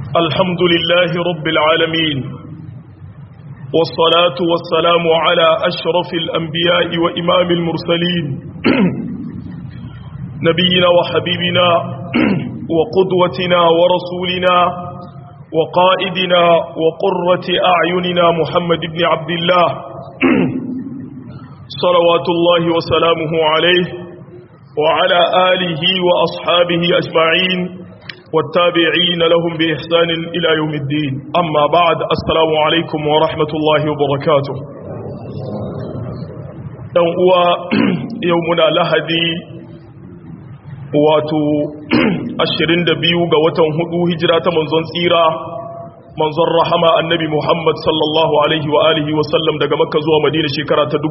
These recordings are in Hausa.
الحمد لله رب العالمين والصلاة والسلام على أشرف الأنبياء وإمام المرسلين نبينا وحبيبنا وقدوتنا ورسولنا وقائدنا وقرة أعيننا محمد بن عبد الله صلوات الله وسلامه عليه وعلى آله وأصحابه أجمعين والتابعين لهم بإحسان إلى يوم الدين أما بعد السلام عليكم ورحمة الله وبركاته هو يومنا لهدي wato 22 ga watan hudu hijira ta manzon tsira manzon rahama annabi Muhammad sallallahu alaihi wa alihi wa sallam daga makka zuwa madina shekara ta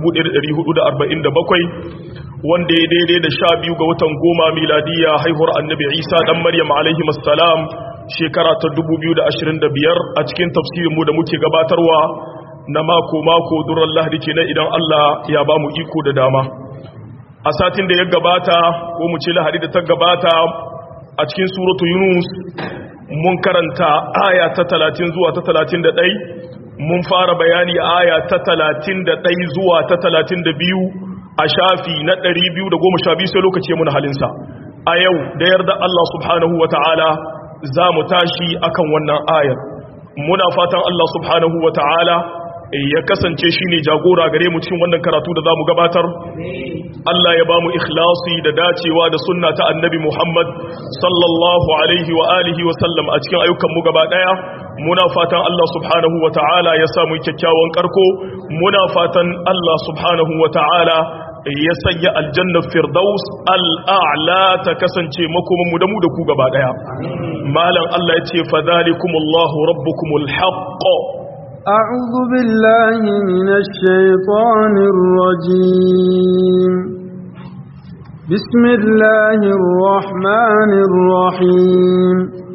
1447 wanda ya daidai da sha biyu ga watan goma miladiya haihuwar annabi isa dan maryam alaihi masalam shekara ta 2025 a cikin tafsirinmu da muke gabatarwa na mako-mako duran lahadi kenan idan allah ya ba mu iko da dama a satin da ya gabata ko mu ce lahadi da ta gabata a cikin suratu yunus mun karanta aya ta 30 zuwa ta 31 mun fara bayani aya ta 31 zuwa ta 32 a shafi na 212 sai lokaci mun halinsa a yau da yarda Allah subhanahu wa ta'ala za mu tashi akan wannan ayar muna fatan Allah subhanahu wa ta'ala ya kasance shi ne jagora gare mu cikin wannan karatu da za mu gabatar Allah ya ba mu ikhlasi da dacewa da sunna ta annabi Muhammad sallallahu alaihi wa alihi wa sallam a cikin ayyukanmu gaba daya muna fatan Allah subhanahu wa ta'ala ya samu kyakkyawan karko muna fatan Allah subhanahu wa ta'ala ya sanya aljannar firdaus al'a'la ta kasance makomanmu da mu da ku gaba daya malam Allah ya ce fadhalikumullahu rabbukumul haqq أعوذ بالله من الشيطان الرجيم بسم الله الرحمن الرحيم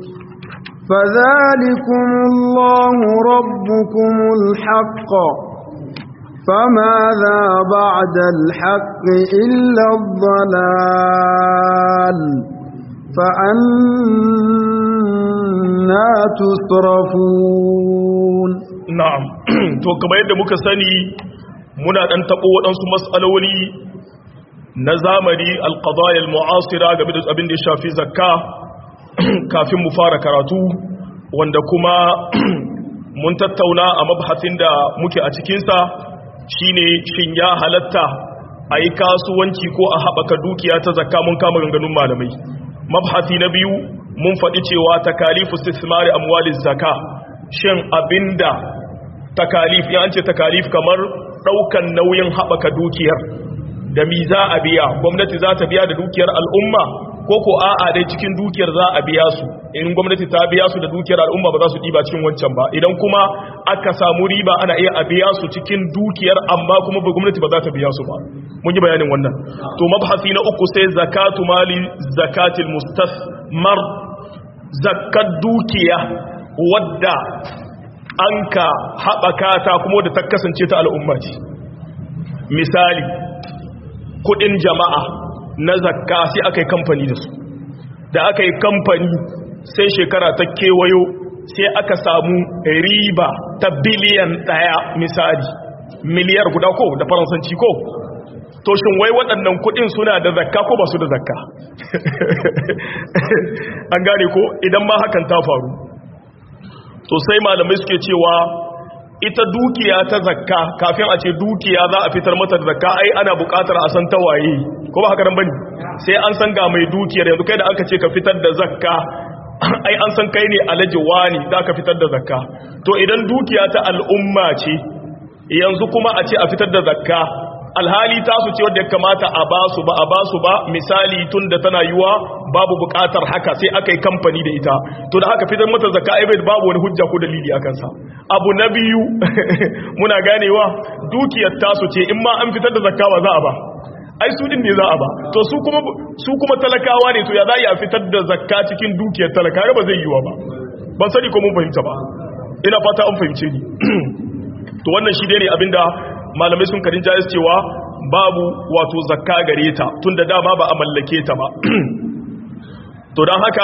فذلكم الله ربكم الحق فماذا بعد الحق إلا الضلال فأنا تصرفون na'am to kamar yadda muka sani muna dan tabo waɗansu matsaloli na zamani alqadaya almu'asira game da abin da ya shafi zakka kafin mu fara karatu wanda kuma mun tattauna a mabhasin da muke a cikinsa shine shin ya halatta a yi kasuwanci ko a haɓaka dukiya ta zakka mun kama ganganun malamai mabhasi na biyu mun faɗi cewa takalifu istismari amwaliz zakka shin abinda takalif ya ce takalif kamar daukan nauyin haɓaka dukiyar da mi za a biya gwamnati za ta biya da dukiyar al'umma ko ko a'a dai cikin dukiyar za a biya su in gwamnati ta biya su da dukiyar al'umma ba za su ɗiba cikin wancan ba idan kuma aka samu riba ana iya a biya su cikin dukiyar amma kuma ba gwamnati ba za ta biya su ba mun yi bayanin wannan to mabhasi na uku sai zakatu mali zakatil mustasmar zakat dukiya wadda an ka haɓaka ta kuma da ta kasance ta al'umma ce misali kudin jama'a na zakka sai aka yi kamfani da su da aka yi kamfani sai shekara ta kewayo sai aka samu riba ta biliyan ɗaya misali miliyar guda ko da faransanci ko to shin wai waɗannan kudin suna da zakka ko ba su da zakka an gane ko idan ma hakan ta faru to sai malamai suke cewa ita dukiya ta zakka kafin a ce dukiya za a fitar mata da zakka ai ana buƙatar a san tawaye ko ba haka nan bane sai an san ga mai dukiyar yanzu kai da aka ce ka fitar da zakka ai an san kai ne alaji wani za ka fitar da zakka to idan dukiya ta al'umma ce yanzu kuma a ce a fitar da zakka alhali tasu ce wadda ya kamata a ba su ba a ba su ba misali tun da tana yiwa babu bukatar haka sai aka yi kamfani da ita to da haka fitar mata zakka ai babu wani hujja ko dalili a kansa abu na biyu muna ganewa dukiyar tasu ce in ma an fitar da zakka ba za a ba ai su din ne za a ba to su kuma su kuma talakawa ne to ya za a fitar da zakka cikin dukiyar talaka ba zai yiwa ba ban sani ko mun fahimta ba ina fata an fahimce ni to wannan shi ne abinda malamai sun karin jayis cewa babu wato zakka gare ta tun da dama ba a mallake ta ba to don haka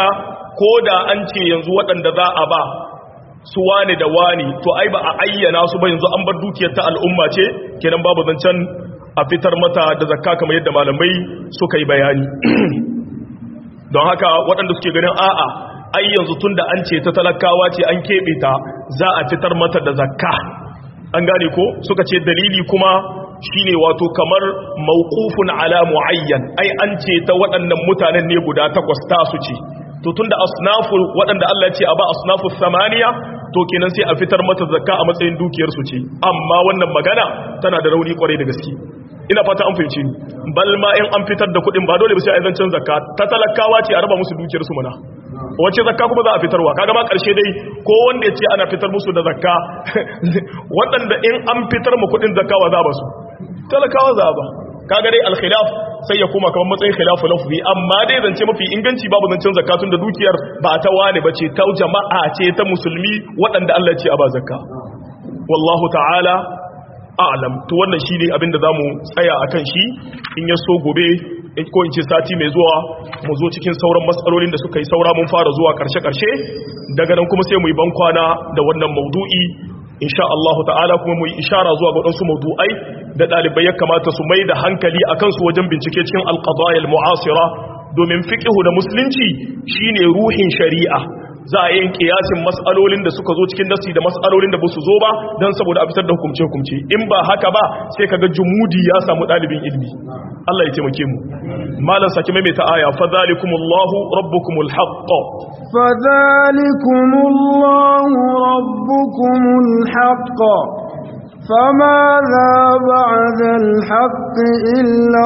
ko da an ce yanzu waɗanda za a ba su wane da wane to ai ba a ayyana su ba yanzu an bar dukiyar ta al'umma ce kenan babu zancen a fitar mata da zakka kamar yadda malamai suka yi bayani don haka waɗanda suke ganin a'a ai yanzu tun da an ce ta talakawa ce an keɓe ta za a fitar mata da zakka an gane ko suka ce dalili kuma shine wato kamar mawqufun ala muayyan ai an ce ta waɗannan mutanen ne guda takwas ta su ce to tunda asnafu waɗanda Allah ya ce a ba asnafu samaniya to kenan sai a fitar mata zakka a matsayin dukiyar su ce amma wannan magana tana da rauni kwarai da gaske ina fata an fahimci ni bal ma in an fitar da kuɗin ba dole ba sai a zancen zakka ta talakawa ce a raba musu dukiyar su mana wace zakka kuma za a fitarwa kaga ma karshe dai ko wanda ya ce ana fitar musu da zakka waɗanda in an fitar mu kuɗin zakka wa za ba su talakawa za ba kaga dai alkhilaf sai ya koma kamar matsayin khilafu lafzi amma dai zance mafi inganci babu zancen zakatun da dukiyar ba ta wani bace ta jama'a ce ta musulmi waɗanda Allah ce a ba zakka wallahu ta'ala a'lam to wannan shine abinda zamu tsaya akan shi in ya so gobe ko in ce sati mai zuwa mu zo cikin sauran matsalolin da suka yi saura mun fara zuwa karshe karshe daga nan kuma sai mu yi bankwana da wannan maudu'i insha Allah ta'ala kuma mu yi ishara zuwa ga wadansu maudu'ai da dalibai ya kamata su mai da hankali akan su wajen bincike cikin al-qadaya al-mu'asira domin fiqhu da musulunci shine ruhin shari'a za a yin kiyasin mas'alolin da suka zo cikin nasi da mas'alolin da ba su zo ba dan saboda a fitar da hukumce hukumce in ba haka ba sai kaga jumudi ya samu dalibin ilmi Allah ya taimake mu malam saki mai ta aya fa zalikumullahu rabbukumul haqq فذلكم الله ربكم الحق فماذا بعد الحق إلا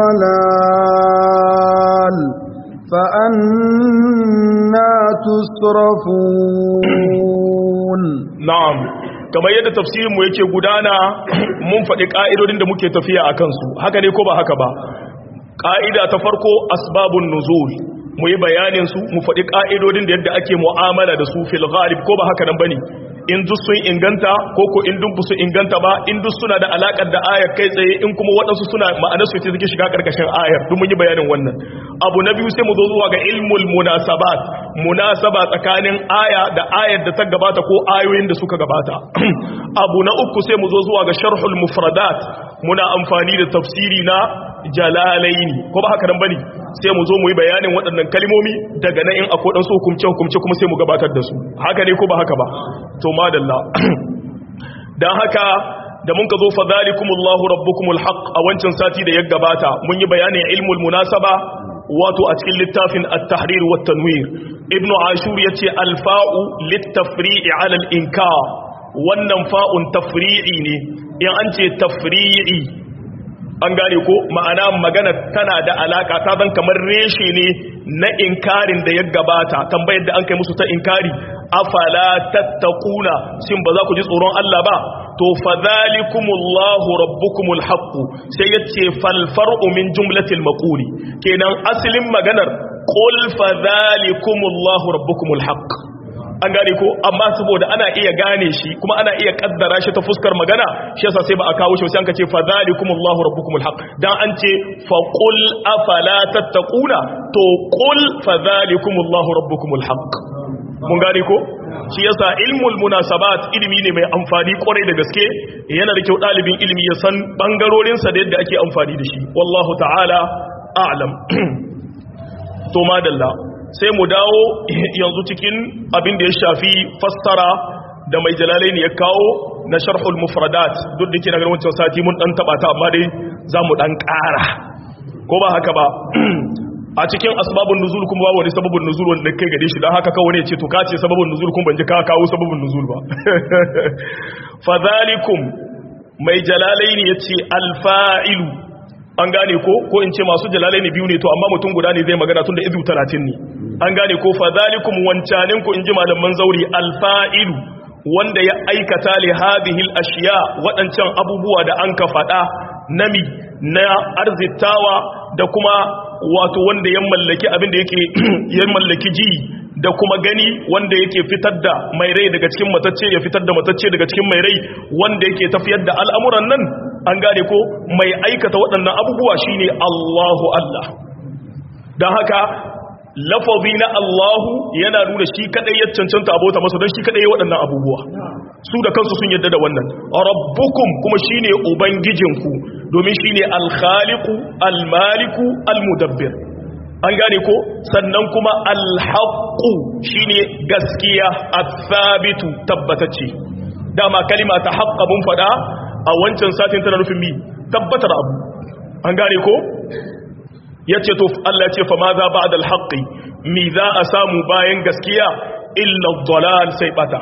الضلال فأنا تصرفون na'am kamar yadda tafsirin mu yake gudana mun faɗi ƙa'idodin da muke tafiya a kansu haka ne ko ba haka ba ƙa'ida ta farko asbabun nuzul mu yi bayanin su mu faɗi ƙa'idodin da yadda ake mu'amala da su fil ghalib ko ba haka nan bane in duk sun inganta ko ko in duk su inganta ba in duk suna da alakar da ayar kai tsaye in kuma waɗansu suna ma'anar su ce suke shiga ƙarƙashin ayar duk mun yi bayanin wannan abu na biyu sai mu zo zuwa ga ilmul munasabat munasaba tsakanin aya da ayar da ta gabata ko ayoyin da suka gabata abu na uku sai mu zo zuwa ga sharhul mufradat muna amfani da tafsiri na jalalaini ko ba haka nan bane sai mu zo mu yi bayanin waɗannan kalmomi daga nan in akwai ɗansu hukumce hukumce kuma sai mu gabatar da su haka ne ko ba haka ba to madalla dan haka da mun ka zo fa zalikumullahu rabbukumul haqq a wancan sati da ya gabata mun yi bayanin ilmul munasaba wato a cikin littafin at-tahrir wa tanwir ibnu ashur yace al-fa'u lit-tafri'i 'ala al-inkar wannan fa'un tafri'i ne in an ce tafri'i an gane ko ma'ana magana tana da alaka ta zan kamar reshe ne na inkarin da ya gabata tambayar da an kai musu ta inkari afala tattaquna shin ba za ku ji tsoron Allah ba to fadhalikumullahu rabbukumul haqq sai yace fal far'u min jumlatil maquli kenan asalin maganar qul fadhalikumullahu rabbukumul haqq an gane ko amma saboda ana iya gane shi kuma ana iya kaddara shi ta fuskar magana shi yasa sai ba a kawo shi sai an kace fa zalikumullahu rabbukumul haq dan an ce fa qul afala tattaquna to qul fa zalikumullahu rabbukumul haq mun gane ko shi yasa ilmul munasabat ilimi ne mai amfani kwarai da gaske yana da kyau dalibin ilimi ya san bangarorin sa da yadda ake amfani da shi wallahu ta'ala a'lam to madalla sai mu dawo yanzu cikin abin da ya shafi fassara da mai jalalai ne ya kawo na sharhul mufradat duk da ke na wancan sati mun dan taba ta amma dai za mu dan ƙara ko ba haka ba a cikin asbabun nuzul kuma ba wani sababin nuzul wanda kai gare shi don haka kawai ne ce to ka ce sababin nuzul kuma ban ji ka kawo sababin nuzul ba fadhalikum mai jalalai ne yace alfa'ilu an gane ko ko in ce masu jalalai ne biyu ne to amma mutum guda ne zai magana tun da izu talatin ne an gane ko fa zalikum wancanin ku in ji malaman zauri alfa'ilu wanda ya aikata li hadhihi ashiya waɗancan abubuwa da an ka faɗa nami na arzitawa da kuma wato wanda ya mallaki abin da yake ya mallaki ji da kuma gani wanda yake fitar da mai rai daga cikin matacce ya fitar da matacce daga cikin mai rai wanda yake tafiyar da al'amuran nan an gane ko mai aikata waɗannan abubuwa shine Allahu Allah don haka lafazi na Allahu yana nuna shi kadai ya cancanta abota masa don shi kadai ya waɗannan abubuwa su da kansu sun yadda da wannan rabbukum kuma shine ubangijinku domin shine al-khaliqu al-maliku al-mudabbir an gane ko sannan kuma al-haqqu shine gaskiya athabitu tabbatacce dama kalima ta haqqa mun fada a wancan satin tana nufin mi tabbatar abu an gane ko yace to Allah yace fa ma za ba'da al-haqqi mi za a samu bayan gaskiya illa ad-dalal sai bata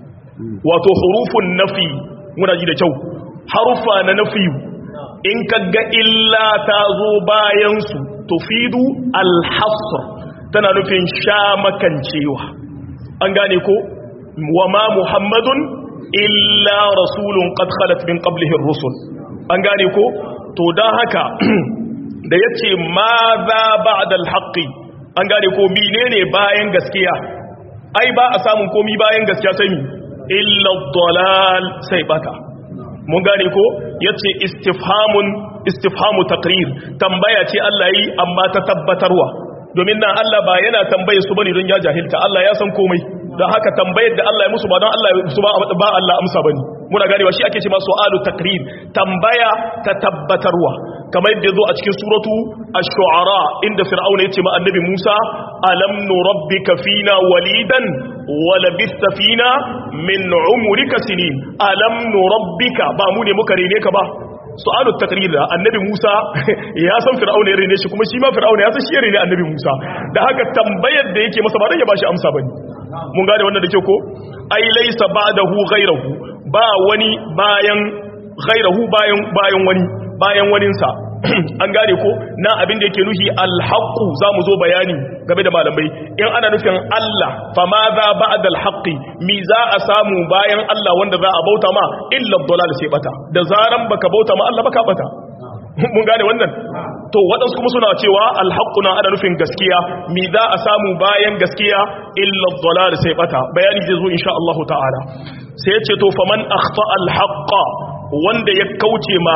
wato hurufun nafi muna ji da kyau harufa na nafi in kaga illa ta zo bayan su tufidu al-hasr tana nufin sha makancewa an gane ko wa ma muhammadun illa rasulun qad khalat min qablihi ar-rusul an gane ko to dan haka da yace ma za ba'da al-haqqi an gane ko menene bayan gaskiya ai ba a samun komi bayan gaskiya sai mi illa dalal sai bata mun gane ko yace istifhamun istifhamu taqrir tambaya ce Allah yi amma ta tabbatarwa domin nan Allah ba yana tambaye su bane don ya jahilta Allah ya san komai don haka tambayar da Allah ya musu ba don Allah ya musu ba Allah amsa bane muna ganewa shi ake ce ma su'alu takrir tambaya ta tabbatarwa kamar yadda zo a cikin suratu ash-shu'ara inda fir'auna yace ma annabi Musa alam nurabbika fina walidan wa labista fina min umrika sinin alam nurabbika ba mu ne muka rene ka ba su'alu takrir da annabi Musa ya san fir'auna ya rene shi kuma shi ma fir'auna ya san shi ya rene annabi Musa da haka tambayar da yake masa ba dan ya bashi amsa bane mun gane wannan da ke ko ai laysa ba'dahu ghayruhu ba wani bayan ghayruhu bayan bayan wani bayan waninsa an gane ko na abin da yake nuhi alhaqu zamu zo bayani game da malamai in ana nufin Allah fa ma za ba'da alhaqi mi za a samu bayan Allah wanda za a bauta ma illa dalal sai bata da zaran baka bauta ma Allah baka bata mun gane wannan to waɗansu kuma suna cewa alhaqqu na ana nufin gaskiya mi za a samu bayan gaskiya illa dalal sai bata bayani zai zo insha Allah ta'ala sai ya ce to faman akhta alhaqqa wanda ya kauce ma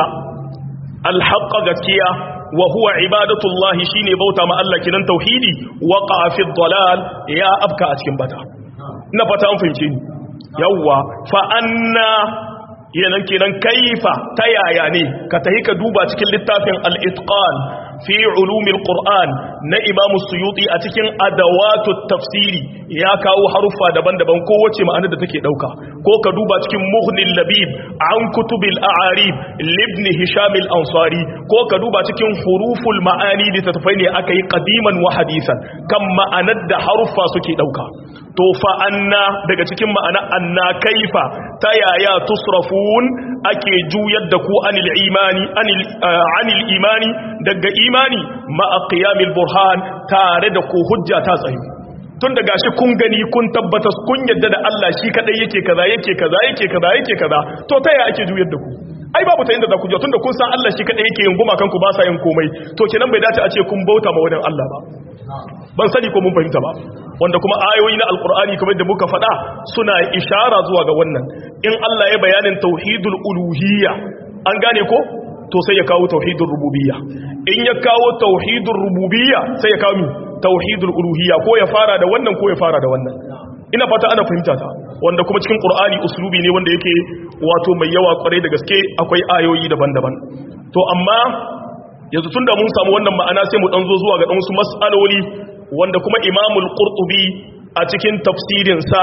alhaqqa gaskiya wa huwa ibadatullahi shine bauta ma Allah kinan tauhidi waqa fi dalal ya abka a cikin bata ina fata an fahimce ni yawwa fa anna yanan kenan kaifa ta yaya ne ka tahi ka duba cikin littafin al-itqan fi ulumil qur'an na imam suyuti a cikin adawatu tafsiri ya kawo haruffa daban-daban kowace ma'anar da take dauka ko ka duba cikin muhnil labib an kutubil a'arib libni hisham al-ansari ko ka duba cikin huruful ma'ani da tafai ne aka yi qadiman wa hadisan kan ma'anar da haruffa suke dauka to fa anna daga cikin ma'ana anna kaifa ta yaya tusrafun ake juyar da ku anil imani anil anil imani daga imani ma qiyamil burhan tare da ku hujja ta tsayu tun da gashi kun gani kun tabbata kun yadda da Allah shi kadai yake kaza yake kaza yake kaza yake kaza to ta yaya ake juyar da ku ai babu ta inda za ku je tunda kun san Allah shi kadai yake yin guma kanku ba sa yin komai to kenan bai dace a ce kun bauta ma wadan Allah ba ban sani ko mun fahimta ba wanda kuma ayoyi na alkur'ani kamar da muka faɗa suna ishara zuwa ga wannan in Allah ya bayanin tauhidul uluhiyya an gane ko to sai ya kawo tauhidul rububiyya in ya kawo tauhidul rububiyya sai ya kawo tauhidul uluhiyya ko ya fara da wannan ko ya fara da wannan ina fata ana fahimta ta wanda kuma cikin qur'ani uslubi ne wanda yake wato mai yawa kwarai da gaske akwai ayoyi daban-daban to amma yanzu tunda mun samu wannan ma'ana sai mu dan zo zuwa ga dan wasu mas'aloli wanda kuma imamul qurtubi a cikin tafsirin sa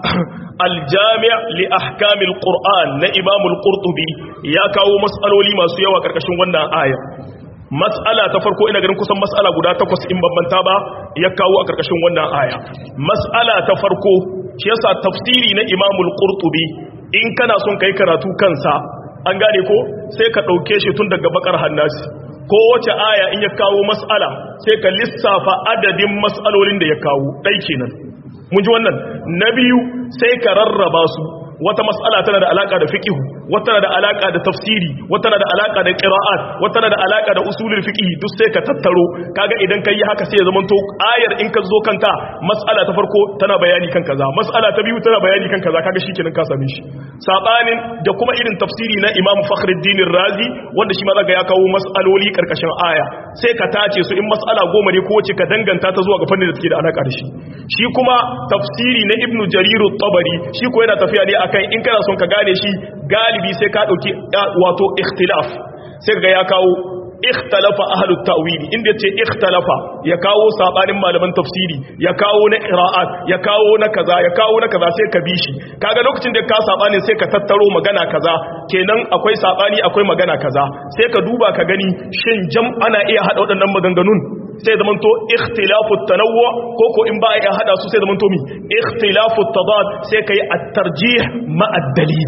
al-jami' li ahkamil qur'an na imamul qurtubi ya kawo mas'aloli masu yawa karkashin wannan aya mas'ala ta farko ina ganin kusan mas'ala guda takwas in bambanta ba ya kawo a karkashin wannan aya mas'ala ta farko shi yasa tafsiri na imamul qurtubi in kana son kai karatu kansa an gane ko sai ka dauke shi tun daga bakar hannasi ko wace aya in ya kawo mas'ala sai ka lissafa adadin mas'alolin da ya kawo dai kenan mun ji wannan na biyu sai ka rarraba su wata mas'ala tana da alaka da fiqh wata na da alaka da tafsiri wata na da alaka da qira'at wata na da alaka da usulul fiqh duk sai ka tattaro kaga idan kai haka sai ya zama to ayar in ka zo kanta mas'ala ta farko tana bayani kan kaza mas'ala ta biyu tana bayani kan kaza kaga shikenan ka same shi sabanin da kuma irin tafsiri na Imam Fakhruddin Razi wanda shi ma zaka ya kawo mas'aloli karkashin aya sai ka tace su in mas'ala goma ne ko wace ka danganta ta zuwa ga fannin da take da alaka da shi shi kuma tafsiri na Ibn Jarir at-Tabari shi ko yana tafiya ne akan in kana son ka gane shi galibi sai ka dauki wato ikhtilaf sai ga ya kawo ikhtalafa ahlut ta'wili inda yace ikhtalafa ya kawo sabanin malaman tafsiri ya kawo na qira'at ya kawo na kaza ya kawo na kaza sai ka bi shi kaga lokacin da ka sabanin sai ka tattaro magana kaza kenan akwai sabani akwai magana kaza sai ka duba ka gani shin jam ana iya hada waɗannan maganganun sai zaman to ikhtilafu tanawwu ko ko in ba a iya hada su sai zaman to mi ikhtilafu tadad sai kai at-tarjih ma ad-dalil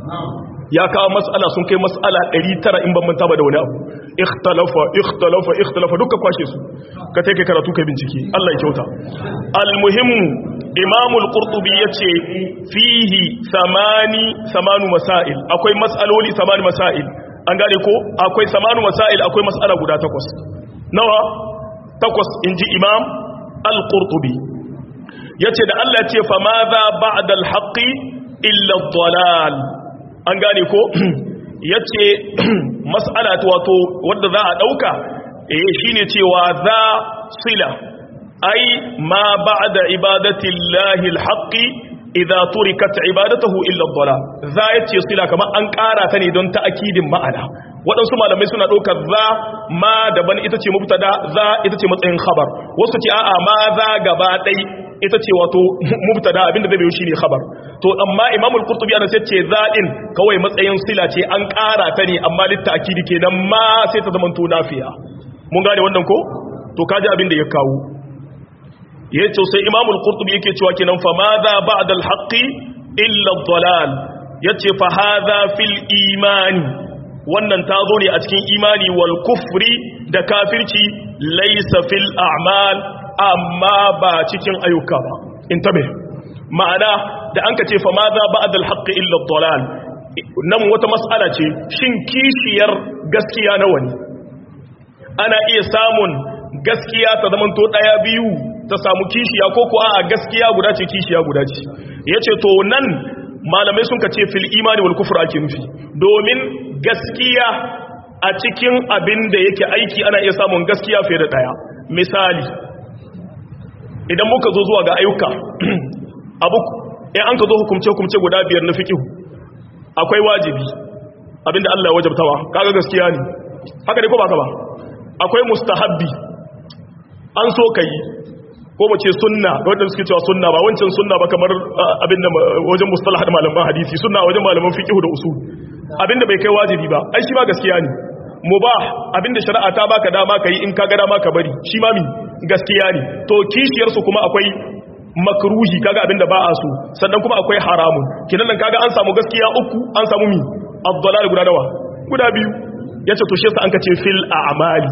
ya kawo mas'ala sun kai mas'ala 900 in ban manta ba da wani abu ikhtalafa ikhtalafa ikhtalafa duka kwashe su ka take karatu kai bincike Allah ya kyauta almuhim imam al-qurtubi yace fihi samani samanu masail akwai mas'aloli samani masail an gane ko akwai samanu masail akwai mas'ala guda takwas nawa takwas inji imam al-qurtubi yace da Allah ya ce fa madha ba'da al-haqqi illa ad-dalal an gane ko ya ce matsala wato wadda za a ɗauka eh shi ne cewa za sila ai ma ba da ibadatin lahil haƙi idan turikat ibadatahu illa dhala za ya ce sila kamar an ƙara ta ne don ta'akidin ma'ana waɗansu malamai suna ɗaukar za ma daban ita ce mubtada za ita ce matsayin khabar wasu ce a'a ma za gaba ɗai ita ce wato mubtada abinda zai bayo shine khabar to amma imamul qurtubi ana sai ce zadin kawai matsayin sila ce an ƙara ta ne amma litta'kidi kenan ma sai ta zama to nafiya mun gane wannan ko to kaji abin da ya kawo yace sai imamul qurtubi yake cewa kenan fa madha ba'da al-haqqi illa ad-dalal yace fa hadha fil imani wannan ta zo ne a cikin imani wal kufri da kafirci laysa fil a'mal amma ba cikin ayyuka ba in tabe ma'ana da an ka ce fa maza ba'dal haqqi illa ad-dalal nan wata mas'ala ce shin kishiyar gaskiya nawa ne ana iya samun gaskiya ta zaman to daya biyu ta samu kishiya ko ko a gaskiya guda ce kishiya guda ce yace to nan malamai sun ka ce fil imani wal kufr ake nufi domin gaskiya a cikin abin da yake aiki ana iya samun gaskiya fiye da daya misali idan muka zo zuwa ga ayyuka abu in an ka zo hukumce-hukumce guda biyar na fikihu akwai wajibi abinda Allah ya wajabtawa kaga gaskiya ne haka ne ko baka ba akwai mustahabbi an so kai ko mu ce sunna wanda suke cewa sunna ba wancan sunna ba kamar abinda wajen mustalah da malaman hadisi sunna wajen malaman fikihu da usul abinda bai kai wajibi ba ai shi ma gaskiya ne mubah abinda shari'a ta baka dama kai in ka ga dama ka bari shi ma mi gaskiya ne to kishiyarsu kuma akwai makruhi kaga abinda ba a so sannan kuma akwai haramun kinan nan kaga an samu gaskiya uku an samu mi abdalal guda dawa guda biyu yace to shi yasa an kace fil a'mali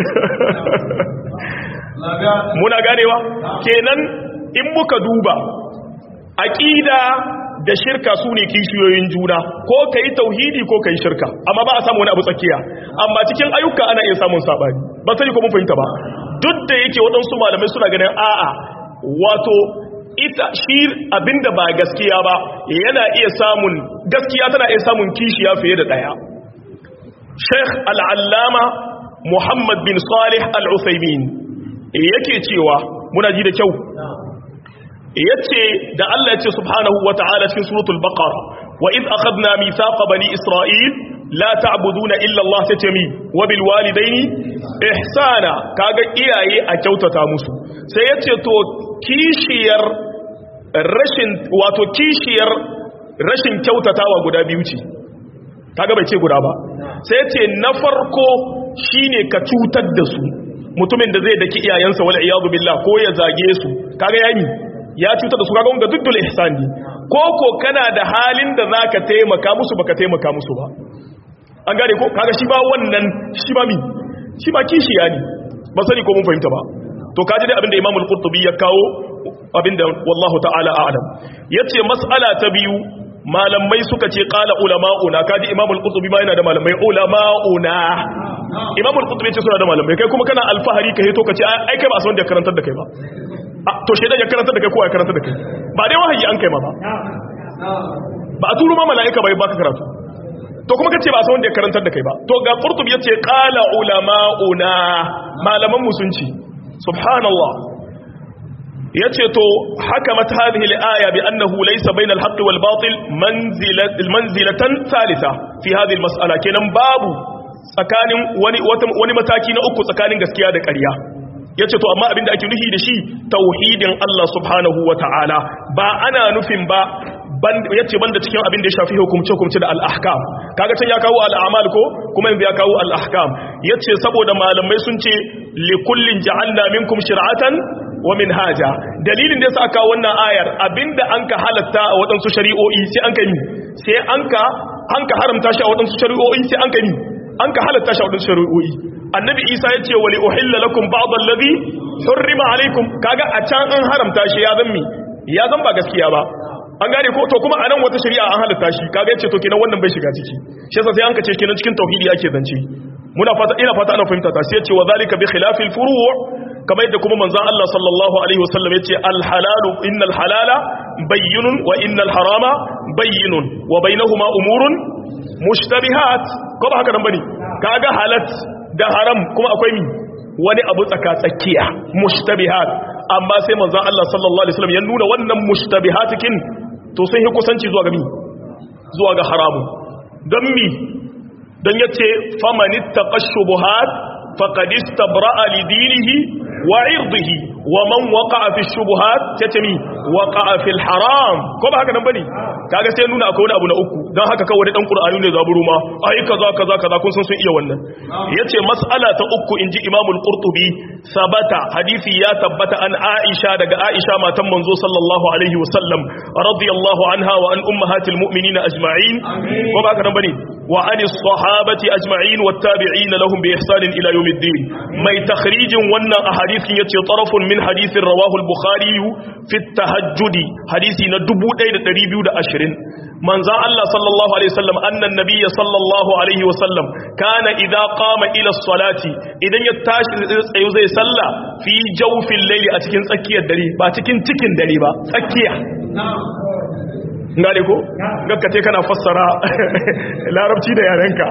muna ganewa kenan in muka duba aqida da shirka su ne kishiyoyin juna ko ka yi tauhidi ko ka yi shirka amma ba a samu wani abu tsakiya amma cikin ayyuka ana iya samun sabani ba sai ko mun fahimta ba duk da yake waɗansu malamai suna ganin a'a wato ita shi abinda ba gaskiya ba yana iya samun gaskiya tana iya samun kishiya fiye da ɗaya sheikh al'allama muhammad bin salih al'usaimin yake cewa muna ji da kyau yace da Allah yace subhanahu wata'ala cikin suratul baqara wa id akhadna mithaqa bani isra'il la ta'buduna illa Allah tatami wa bil walidaini ihsana kaga iyaye a kyautata musu sai yace to kishiyar rashin wato kishiyar rashin kyautatawa guda biyu ce kaga bai ce guda ba sai yace na farko shine ka cutar da su mutumin da zai daki iyayensa wal iyadu billah ko ya zage su kaga yayi ya cuta da su kaga wanda duddul ihsan ne ko ko kana da halin da zaka taimaka musu baka taimaka musu ba an gane ko kaga shi ba wannan shi ba mi shi ba kishiya ne ba sani ko mun fahimta ba to kaji dai abinda Imam al-Qurtubi ya kawo abinda wallahu ta'ala a'lam yace mas'ala ta biyu malamai suka ce qala ulama'una kaji imam al-qurtubi ma yana da malamai ulama'una imam al-qurtubi ce suna da malamai kai kuma kana alfahari kai to kace ai kai ba san da karantar da kai ba to shedan ya karantar da kai ko ya karantar da kai ba dai wahayi an kai ma ba ba a turo ma mala'ika bai baka karatu to kuma kace ba san wanda ya karantar da kai ba to ga qurtubi yace qala ulama'una malaman musunci subhanallah yace to hakamat hadhihi al-aya bi annahu laysa bayna al-haqq wal batil manzilatan thalitha fi hadhihi al-mas'ala kenan babu tsakanin wani wani mataki na uku tsakanin gaskiya da ƙarya yace to amma abinda ake nufi da shi tauhidin Allah subhanahu wata'ala ba ana nufin ba yace banda cikin abin da ya shafi hukumce hukumce da al-ahkam kaga can ya kawo al-a'mal ko kuma yanzu ya kawo al-ahkam yace saboda malamai sun ce li kullin ja'alna minkum shir'atan wa minhaja dalilin da yasa aka wannan ayar abinda anka halatta a wadansu shari'o'i sai anka yi sai anka anka haramta shi a wadansu shari'o'i sai anka yi anka halatta shi a wadansu shari'o'i annabi isa yace wa li uhilla lakum ba'd alladhi hurrima alaykum kaga a can an haramta shi ya zammi ya zan ba gaskiya ba an gane ko to kuma anan wata shari'a an halatta shi kaga yace to kenan wannan bai shiga ciki shi yasa sai an kace kenan cikin tauhidi ake zance muna fata ina fata ana fahimta ta sai yace wa zalika bi khilafil furu' kamar yadda kuma manzon Allah sallallahu alaihi wasallam yace al halalu innal halala bayyinun wa innal harama bayyinun wa bainahuma umurun mushtabihat ko ba haka nan bane kaga halat da haram kuma akwai mi wani abu tsaka tsakiya mushtabihat amma sai manzon Allah sallallahu alaihi wasallam ya nuna wannan mushtabihatikin to sun yi kusanci zuwa ga mi zuwa ga haramu don mi don yace famanittaqa shubuhat faqad istabra'a li dinihi wa 'irdihi wa man waqa'a fi shubuhat tatami waqa'a fil haram ko ba haka nan bane kaga sai nuna akwai wani abu na uku dan haka kawai dan qur'ani ne zaburu ma ai kaza kaza kaza kun san sun iya wannan yace mas'ala ta uku inji imam al-qurtubi sabata hadisi ya tabbata an aisha daga aisha matan manzo sallallahu alaihi wasallam radiyallahu anha wa an ummahatil mu'minin ajma'in ko ba haka nan bane wa an as-sahabati ajma'in wat tabi'in lahum bi ihsan ila yawmiddin mai takhrijin wannan ahadithin yace tarafun min hadithin rawahu al-bukhari fi at-tahajjud hadisi na 1220 manzan Allah sallallahu Alaihi wasallam annan nabiya sallallahu Alaihi wasallam kana idha qama ila salati idan ya tashi tsayo zai salla fi jawfin laili a cikin tsakiyar dare ba cikin cikin dare ba tsakiya ngare ko gakkace kana fassara larabci da yarenka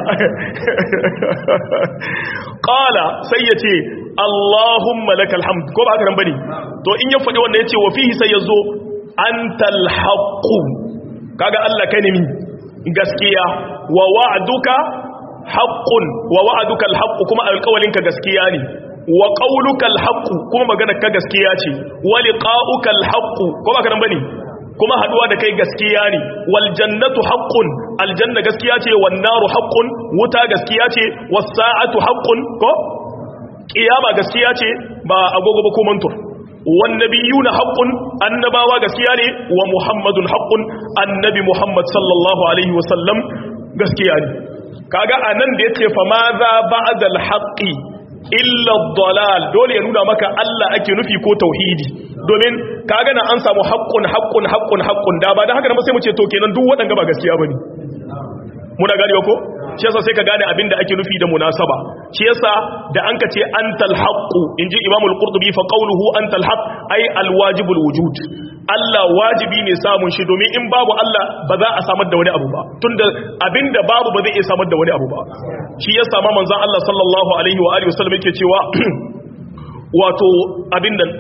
qala sai yace Allahumma lakal hamd ko ba haka nan bane to in ya faɗi wanda yace wa fihi sai yazo antal haqqu kaga Allah kai ne mi gaskiya wa wa'duka haqqun wa wa'duka alhaqqu kuma alƙawalinka gaskiya ne wa qawluka alhaqqu kuma magana ka gaskiya ce wa liqa'uka alhaqqu ko ba kana bane kuma haduwa da kai gaskiya ne wal jannatu haqqun aljanna gaskiya ce wan naru haqqun wuta gaskiya ce was sa'atu haqqun ko kiyama gaskiya ce ba agogo ba ko mantur والنبيون حق النباوة غسياني ومحمد حق النبي محمد صلى الله عليه وسلم غسياني kaga anan da yace fa ma za ba'da al-haqqi illa ad-dalal dole ya nuna maka Allah ake nufi ko tauhidi domin kaga nan an samu haqqun haqqun haqqun haqqun da ba dan haka ba sai mu ce to kenan duk wadanga ba gaskiya bane muna gani ko shi yasa sai ka gane abinda ake nufi da munasaba shi yasa da an ka ce antal haqqu inji imam al-qurtubi fa qawluhu antal haqq ay al-wajibul wujud Allah wajibi ne samun shi domin in babu Allah ba za a samar da wani abu ba tunda abinda babu ba zai iya samar da wani abu ba shi yasa ma manzon Allah sallallahu alaihi wa alihi wasallam yake cewa wato abin nan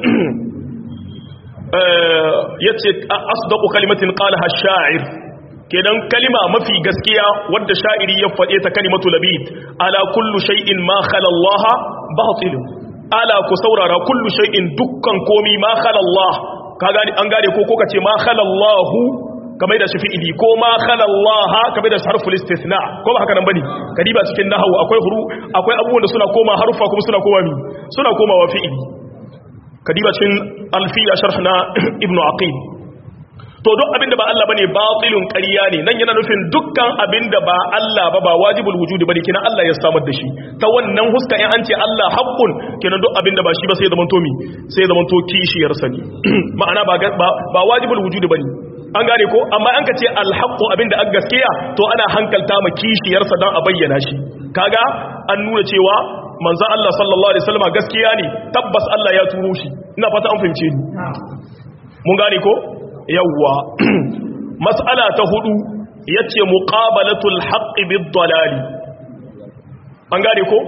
yace asdaqu kalimatin qalaha ash-sha'ir kenan kalima mafi gaskiya wadda sha'iri ya faɗe ta kalimatu labid ala kullu shay'in ma khala Allah batil ala ku saurara kullu shay'in dukkan komi ma khala Allah ka gani an gane ko ko kace ma khala Allah kamar da shi fi'ili ko ma khala Allah kamar da harful istithna ko ba haka nan bane kadiba cikin nahwu akwai huru akwai abubuwan da suna koma harufa kuma suna koma mi suna komawa fi'ili kadiba cikin alfiya sharhna ibnu aqil to duk abinda ba Allah bane batilun ƙarya ne nan yana nufin dukkan abinda ba Allah ba ba wajibul wujudi bane kina Allah ya samar da shi ta wannan huska in an ce Allah haqqun kina duk abinda ba shi ba sai zaman to mi sai zaman to kishiyar sani ma'ana ba ba wajibul wujudi bane an gane ko amma an ka ce alhaqqu abinda an gaskiya to ana hankalta ma kishiyarsa dan a bayyana shi kaga an nuna cewa manzo Allah sallallahu alaihi wasallam gaskiya ne tabbas Allah ya turo shi ina fata an fahimce ni mun gane ko yawwa mas'ala ta hudu yace muqabalatul haqqi bid dalali an gane ko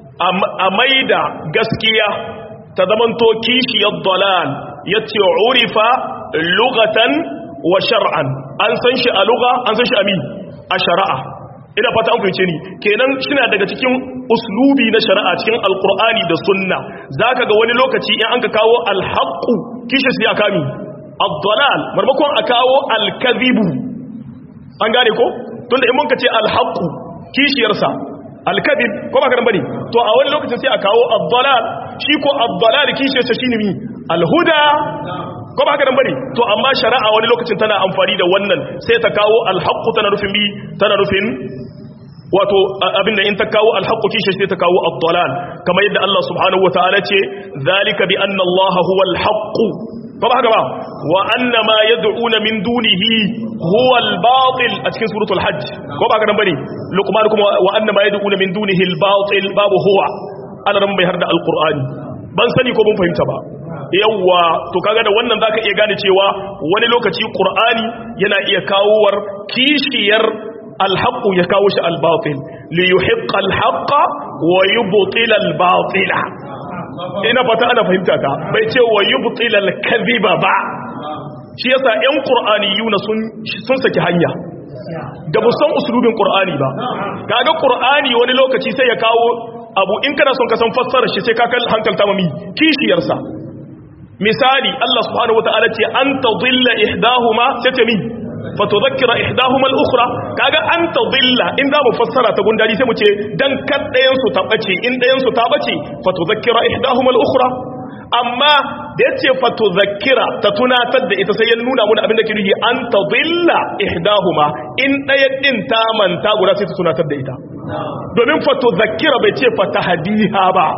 a maida gaskiya ta zamanto kishiyar dalal yace urifa lugatan wa shar'an an san shi a lugha an san shi a mi a shari'a ina fata an fahimce ni kenan shina daga cikin uslubi na shari'a cikin alqur'ani da sunna zaka ga wani lokaci in an ka kawo alhaqu kishi sai aka mi ad-dalal marmakon a kawo al-kadhibu an gane ko tunda in mun ka ce alhaqu kishiyarsa al-kadhib ko ba ka bane to a wani lokacin sai a kawo ad-dalal shi ko ad-dalal kishiyarsa shine mi al-huda ko ba haka nan bane to amma shari'a wani lokacin tana amfani da wannan sai ta kawo alhaqqu tana nufin bi tana nufin wato abinda in ta kawo alhaqqu kishi sai ta kawo ad-dalal kamar yadda Allah subhanahu wataala ce zalika bi anna Allah huwa al-haqqu ko ba haka ba wa anna ma yad'una min dunihi huwa al-batil a cikin suratul hajj ko ba haka nan bane luqman kuma wa anna ma yad'una min dunihi al-batil babu huwa ana ran bai harda al-qur'ani ban sani ko mun fahimta ba yawwa to kaga da wannan zaka iya gane cewa wani lokaci qur'ani yana iya kawowar kishiyar alhaq ya kawo shi albatil li yuhiqqa alhaqa wa yubtila albatila ina fata ana fahimta ta bai ce wa yubtila alkadhiba ba shi yasa ƴan qur'aniyuna sun sun saki hanya da busan usulubin qur'ani ba kaga qur'ani wani lokaci sai ya kawo abu in kana son ka san fassarar shi sai ka kal hankalta mami kishiyarsa misali Allah subhanahu wataala ce an tadilla ihdahuma sai ta mi fa tudhakkira ihdahuma al-ukhra kaga an tadilla in da mu fassara ta gundari sai mu ce dan kaddayan su ta bace in dayan su ta bace fa tudhakkira ihdahuma al-ukhra amma da yace fa tudhakkira ta tunatar da ita sai ya nuna mun abin da ke nufi an tadilla ihdahuma in daya din ta manta guda sai ta tunatar da ita domin fa tudhakkira bai ce fa tahdiha ba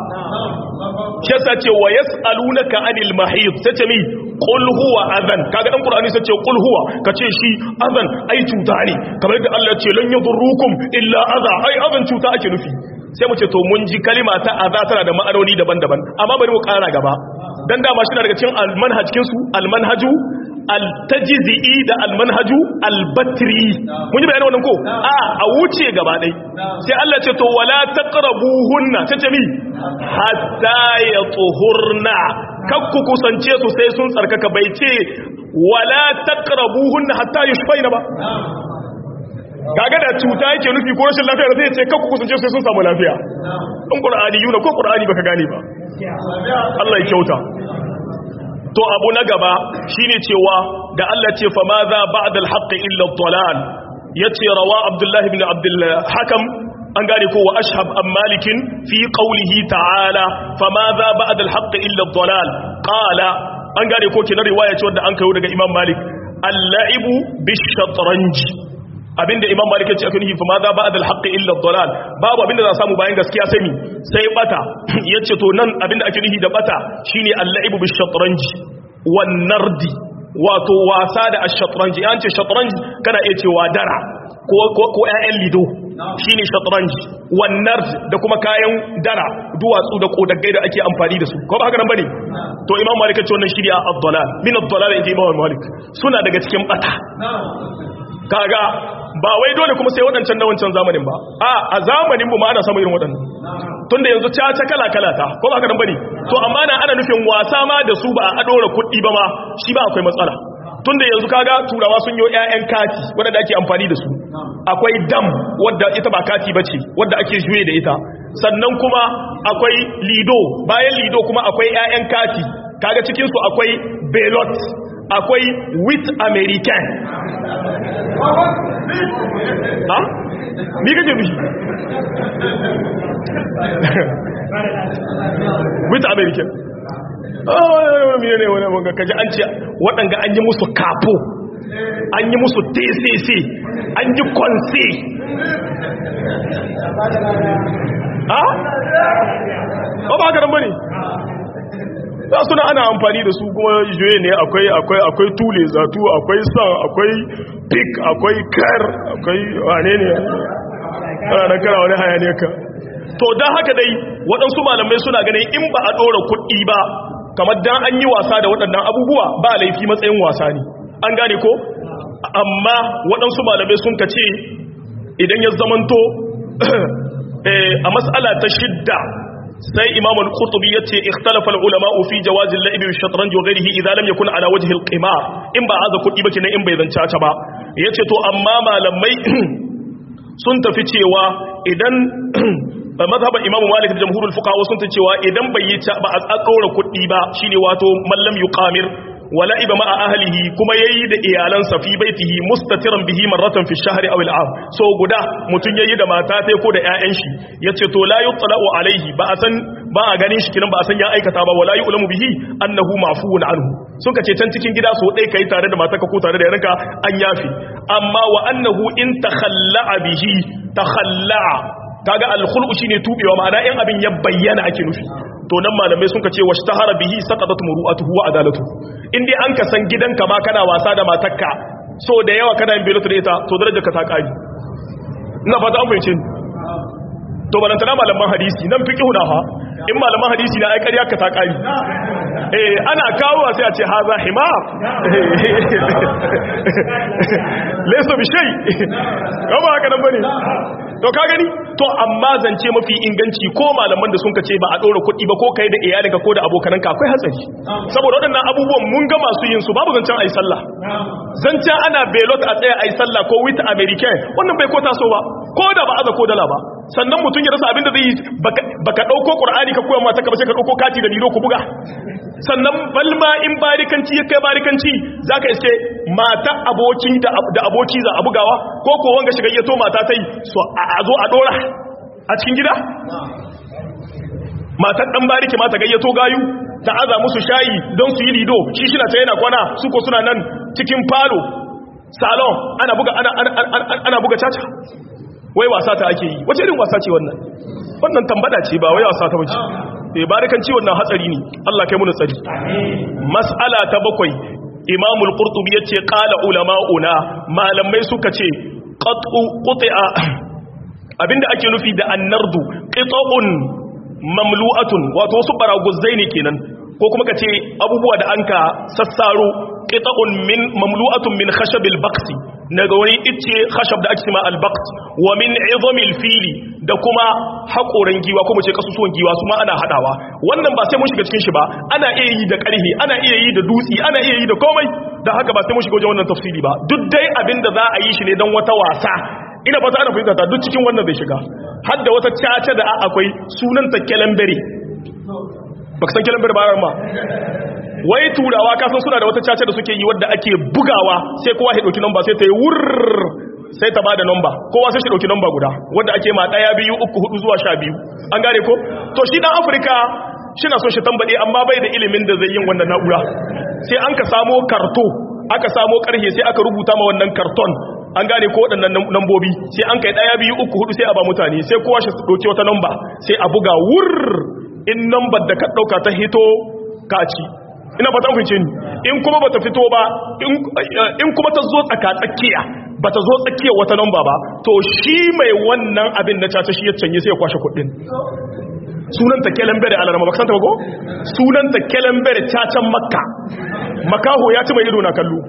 shi yasa ce wa yas'alunaka anil mahid sace mi qul huwa adhan kaga dan qur'ani sace qul huwa kace shi adhan ai cuta ne kamar yadda Allah ce lan yadurrukum illa adha ai adhan cuta ake nufi sai mu ce to mun ji kalima ta adha tana da ma'anoni daban-daban amma bari mu kara gaba dan dama shi daga cikin almanhaj cikin su almanhaju altajzi'i da almanhaju albatri mun yi bayani wannan ko a a wuce gaba dai sai Allah ce to wala taqrabuhunna tace mi hatta yatuhurna kakku kusance su sai sun tsarkaka bai ce wala taqrabuhunna hatta yushfaina ba kaga da cuta yake nufi ko rashin lafiya zai ce kakku kusance su sai sun samu lafiya in qur'ani yuna ko qur'ani baka gane ba Allah ya kyauta to abu na gaba shine cewa da Allah ce fa ma za ba'da al-haqq illa ad-dalal yace rawa Abdullah ibn Abdul Hakam an gane ko wa ashhab am malikin fi qawlihi ta'ala fa ma za ba'da al-haqq illa ad-dalal qala an gane ko kenan riwaya ce wanda an kayo daga Imam Malik al-la'ibu bish-shatranj abinda imam malik yace akan fa ma za ba'da al-haqq illa ad-dalal babu abinda za samu bayan gaskiya sai mi sai bata yace to nan abinda ake nufi da bata shine al-la'ibu bish-shatranj wan nardi wato wasa da ash-shatranj an ce shatranj kana iya cewa dara ko ko ko ƴaƴan lido shine shatranj wan nard da kuma kayan dara duwatsu da kodaggai da ake amfani da su ko ba haka nan bane to imam malik yace wannan shirya ad-dalal min ad-dalal inji imam malik suna daga cikin bata kaga ba wai dole kuma sai waɗancan na wancan zamanin ba a a zamanin mu ma ana samun irin waɗannan tunda yanzu caca kala kala ta ko ba ka nan bane to amma na ana nufin wasa ma da su ba a dora kuɗi ba ma shi ba akwai matsala tunda yanzu kaga turawa sun yi ƴaƴan kati wanda ake amfani da su akwai dam wadda ita ba kati bace wadda ake juye da ita sannan kuma akwai lido bayan lido kuma akwai ƴaƴan kati kaga cikin su akwai belot akwai with american ha? ni kake bishi with american miye ne wani wanga kaji an ce waɗanga an yi musu kafo an yi musu tcc an yi kwanse ha? ba ba haka nan ba ne? to imam malik ya ce wannan shirya a abdalal min abdalal inji imam malik suna daga cikin bata za suna ana amfani da su kuma juye ne akwai akwai akwai tule zatu akwai san akwai pik akwai kar akwai wane ne ana nan kana wani hayaniyar ka to don haka dai waɗansu malamai suna ganin in ba a ɗora kuɗi ba kamar dan an yi wasa da waɗannan abubuwa ba laifi matsayin wasa ne an gane ko amma waɗansu malamai sun ka ce idan ya zamanto a mas'ala ta shidda sai imam al-qurtubi yace ikhtalafa al-ulama fi jawaz al-la'ib bi shatranj wa ghayrihi idha lam yakun ala wajhi al-qimar in ba aza kuɗi ba kenan in bai zanta ta ba yace to amma malamai sun tafi cewa idan mazhaban imamu malik da jamhurul fuqaha sun ta cewa idan bai yi ba a tsakora kuɗi ba shine wato mallam yuqamir wala iba ma ahlihi kuma yayi da iyalansa fi baitihi mustatiran bihi marratan fi shahri aw al'am so guda mutun yayi da mata tai ko da ƴaƴan shi yace to la yutla'u alaihi ba a san ba a ganin shi kinan ba a san ya aikata ba wala yu'lamu bihi annahu ma'fuun anhu sun ka ce can cikin gida so dai kai tare da matarka ko tare da yaranka an yafi amma wa annahu in takhalla'a bihi takhalla'a kaga al-khul'u shine tubewa ma'ana in abin ya bayyana ake nufi to nan malamai sun ka ce washtahara bihi saqatat muru'atuhu wa adalatu in dai an ka san gidanka ma kana wasa da matarka so da yawa kana yin belatu da ita to darajar ka ta kari ina fata an fahimce ni to balantana malaman hadisi nan fiqhu na ha in malaman hadisi na ai ƙarya ka ta kari eh ana kawo sai a ce haza himar laysa bi shay ba haka nan bane to ka gani to amma zance mafi inganci ko malaman da sun ka ce ba a ɗora kuɗi ba ko kai da iyalinka ko da abokananka akwai hatsari saboda waɗannan abubuwan mun ga masu yin su babu zancen ayi sallah zancen ana belot a tsaya ayi sallah ko with american wannan bai ko taso ba ko da ba aza ko dala ba sannan mutum ya rasa abin da zai yi baka ɗauko ƙur'ani ka koya mata ka bace ka ɗauko kati da biro ku buga sannan balma in barikanci ya kai barikanci za ka iske mata aboki da aboki za a bugawa ko ko wanga shiga yato mata ta yi so a zo a dora a cikin gida matar dan bariki mata gayyato gayu ta aza musu shayi don su yi lido shi shi na ta yana kwana su ko suna nan cikin falo salon ana buga ana, ana, buga caca wai wasa ta ake yi wace irin wasa ce wannan wannan tambada ce ba wai wasa ta bace bai barikan ciwon nan hatsari ne Allah kai muna tsari mas'ala ta bakwai Imam al-Qurtubi yace qala ulama'una malamai suka ce qat'u qut'a abinda ake nufi da annardu qita'un mamlu'atun wato wasu baraguzai ne kenan ko kuma kace abubuwa da anka sassaro qita'un min mamlu'atun min khashabil baqsi daga wani icce khashab da ake cewa al-baqt wa min 'idhamil fili da kuma haƙoran giwa ko mu ce kasusuwan giwa su ma ana hadawa wannan ba sai mun shiga cikin shi ba ana iya yi da ƙarhi ana iya yi da dutsi ana iya yi da komai da haka ba sai mun shiga wajen wannan tafsiri ba duk dai abin da za a yi shi ne don wata wasa ina fata ana fahimta ta duk cikin wannan zai shiga har da wata caca da akwai sunanta kelembere baka san kelembere ba ma wai turawa kasan suna da wata caca da suke yi wadda ake bugawa sai kowa ya dauki namba sai ta yi wurr sai ta bada namba kowa sai shi dauki namba guda wadda ake ma daya biyu uku hudu zuwa sha biyu an gane ko to shi dan afirka shi na so shi tambade amma bai da ilimin da zai yin wannan na'ura sai an ka samo karto aka samo karhe sai aka rubuta ma wannan karton an gane ko waɗannan nambobi sai an kai daya biyu uku hudu sai a ba mutane sai kowa shi dauki wata namba sai a buga wurr in nambar da ka dauka ta hito ka ci ina fata fince ni in kuma bata fito ba in kuma ta zo tsaka tsakiya bata zo tsakiyar wata namba ba to shi mai wannan abin na caca shi ya canye sai ya kwashe kuɗin sunanta kelembere a larama bakasanta ba ko sunanta kelembere cacan makka makaho ya ci mai ido na kallo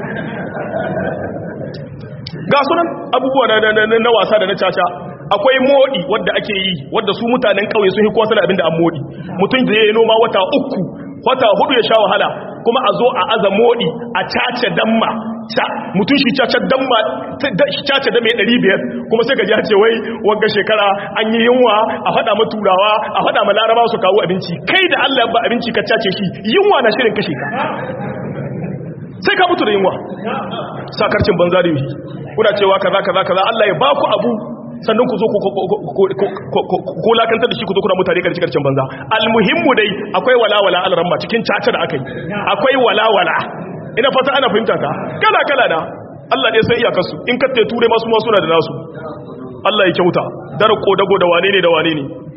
ga sunan abubuwa na wasa da na caca akwai modi wadda ake yi wadda su mutanen kauye sun yi kwasa da abin da an modi mutum da ya yi noma wata uku wata hudu ya sha wahala kuma a zo a aza modi a cace damma mutum shi cace damma cace da mai 500 kuma sai ka ji ce wai wagga shekara an yi yunwa a fada ma turawa a fada ma laraba su kawo abinci kai da Allah ba abinci ka cace shi yunwa na shirin kashe ka sai ka mutu da yunwa sakarcin banza da yi kuna cewa kaza kaza kaza Allah ya baku abu sannan ku zo ku lakantar da shi ku zo kuna mutane karshe karshen banza almuhimmu dai akwai walawala alramma cikin caca da aka yi akwai walawala ina fata ana fahimta ka kala kala da Allah ne sai iyakarsu in ka ture masu masu na da nasu Allah ya kyauta dar kodago da wane ne da wane ne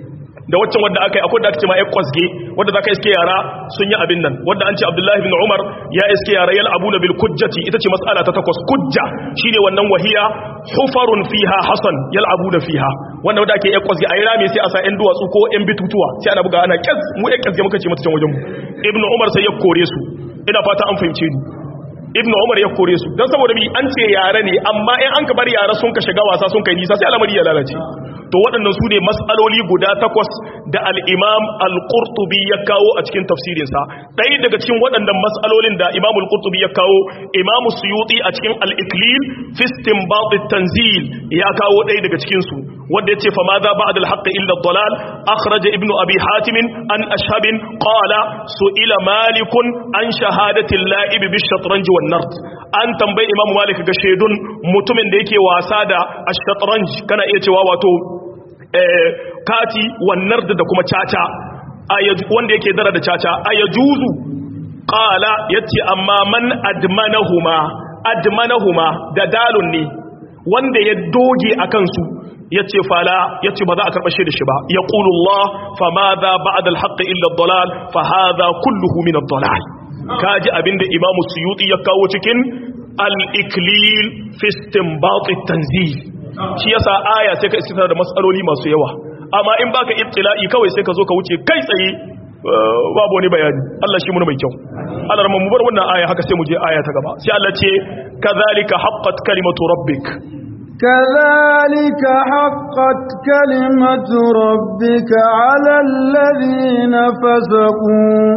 da waccan wadda aka yi akwai da aka ce ma ƴan kwasge wadda za ka iske yara sun yi abin nan wadda an ce abdullahi bin umar ya iske yara yal abu na bil kujjati ita ce mas'ala ta takwas kujja shine wannan wahiya hufarun fiha hasan yal abu na fiha wanda wadda ake ƴan kwasge a yi rami sai a sa ƴan duwatsu ko ƴan bitutuwa sai ana buga ana kyas mu ƴan kyasge muka ce mata can wajen mu ibnu umar sai ya kore su ina fata an fahimce ni ibn umar ya kore su don saboda bi an ce yare ne amma in an ka bar yare sun ka shiga wasa sun kai nisa sai al'amari ya lalace to waɗannan su ne matsaloli guda takwas da al'imam al-qurtubi ya kawo a cikin tafsirinsa ɗaya daga cikin waɗannan matsalolin da imam al-qurtubi ya kawo imam suyuti a cikin al-iklil fistin baɗin tanzil ya kawo ɗaya daga cikinsu wanda ya ce fa ma za ba da alhaƙa illa dalal akhraja ibnu abi hatimin an ashabin qala su'ila malikun an shahadatin la'ib bi shatranji wan nard an tambayi imam malik ga shaidun mutumin da yake wasa da ash-shatranj kana iya cewa wato kati wannan da kuma caca wanda yake dara da caca a ya juzu ƙala ya ce amma man admanahuma admanahuma da dalun ne wanda ya doge a kansu ya ce fala ya ce ba za a karɓashe da shi ba ya ƙulullah fa ma za ba a dalhaƙa illa dalal fa ha za kulluhu min dalal ka ji abinda imamu suyuti ya kawo cikin al-iklil fistin baƙi tanzil shi yasa aya sai ka istifar da matsaloli masu yawa amma in baka ibtila'i kawai sai ka zo ka wuce kai tsaye babu wani bayani Allah shi mun mai kyau Allah rahman mu bar wannan aya haka sai mu je aya ta gaba sai Allah ce kadhalika haqqat kalimatu rabbik كذلك حقت كلمة ربك على الذين فسقوا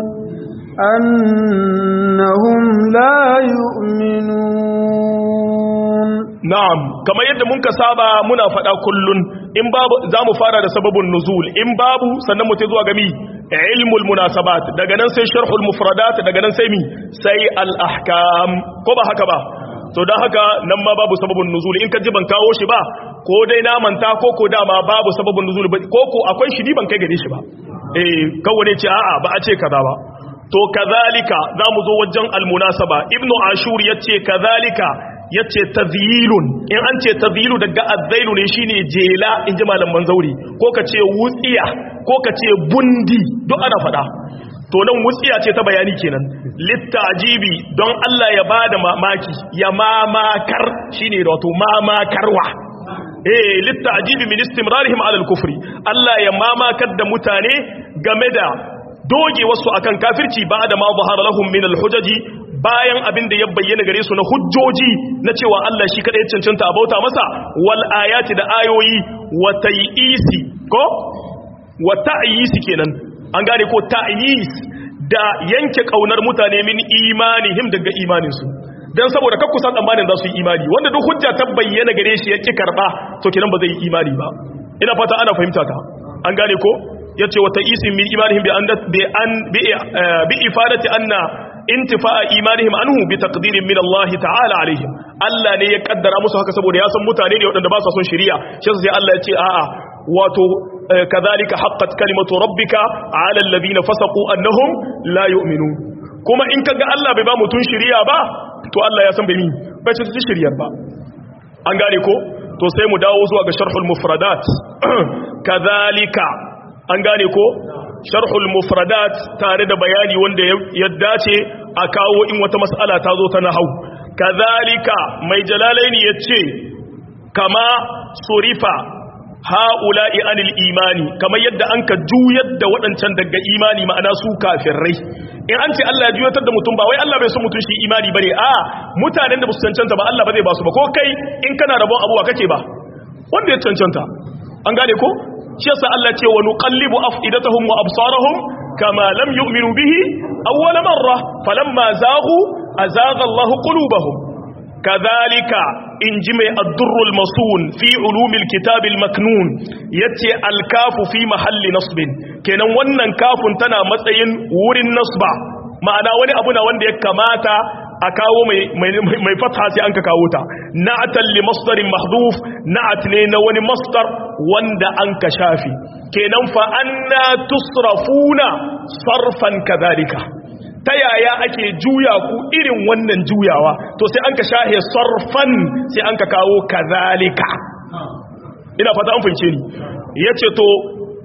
أنهم لا يؤمنون na'am kamar yadda mun ka saba muna faɗa kullun in babu zamu fara da sababun nuzul in babu sannan mu zuwa ga mi ilmul munasabat daga nan sai sharhul mufradat daga nan sai mi sai al ahkam ko ba haka ba to dan haka nan ma babu sababun nuzul in ka ji ban kawo shi ba ko dai na manta ko ko dama babu sababun nuzul ko ko akwai shi ban kai gare shi ba eh kawai ne ce a'a ba a ce kaza ba to kazalika zamu zo wajen al munasaba ibnu ashur yace kazalika ya ce tazyilun in an ce tazyilu daga azzailu ne shine jela in ji malaman zauri ko ka ce wutsiya ko ka ce bundi duk ana faɗa to nan wutsiya ce ta bayani kenan littajibi don Allah ya bada mamaki ya mamakar shine wato mamakarwa eh littajibi min istimrarihim ala al-kufri Allah ya mamakar da mutane game da doge wasu akan kafirci ba da ma zahara lahum min al-hujaji bayan abin da ya bayyana gare su na hujjoji na cewa Allah shi kadai cancanta a bauta masa wal ayati da ayoyi wa ta'yisi ko wa ta'yisi kenan an gane ko ta'yis da yanke kaunar mutane min imanihim daga imanin su dan saboda kakku san tsammanin za su yi imani wanda duk hujja ta bayyana gare shi yake karba to kenan ba zai yi imani ba ina fata ana fahimta ka an gane ko yace wa ta'isin min imanihim bi an bi an bi ifadati anna intifa'a imanihim anhu bi taqdirin min Allah ta'ala alaihim Allah ne ya kaddara musu haka saboda ya san mutane ne waɗanda ba su son shari'a shi sai Allah ya ce a'a wato kadhalika haqqat kalimatu rabbika 'ala alladhina fasaqu annahum la yu'minun kuma in kaga Allah bai ba mutun shari'a ba to Allah ya san bai mi bai ci shari'ar ba an gane ko to sai mu dawo zuwa ga sharhul mufradat kadhalika an gane ko sharhul mufradat tare da bayani wanda ya dace a kawo in wata mas'ala ta zo ta nahau kazalika mai jalalaini yace kama surifa haula'i anil imani kamar yadda an ka juyar da waɗancan daga imani ma'ana su kafirai in an ce Allah ya juyatar da mutum ba wai Allah bai so mutum shi imani bane a mutanen da ba su cancanta ba Allah ba zai ba su ba ko kai in kana rabon abuwa kake ba wanda ya cancanta an gane ko shi yasa Allah ce wa nuqallibu afidatahum wa absarahum kama lam yu'minu bihi awwal marra falamma zaghu azagha Allahu qulubahum kadhalika inji mai ad-durrul masun fi ulumil kitabil maknun yace al-kafu fi mahalli nasbin kenan wannan kafun tana matsayin wurin nasba ma'ana wani abu na wanda ya kamata a kawo mai fatha sai an ka kawo ta na'atan li masdarin mahdhuf na'at ne na wani masdar wanda an ka shafi kenan fa anna tusrafuna sarfan kadhalika ta yaya ake juya ku irin wannan juyawa to sai an ka shahe sarfan sai an ka kawo kadhalika ina fata an fahimce ni yace to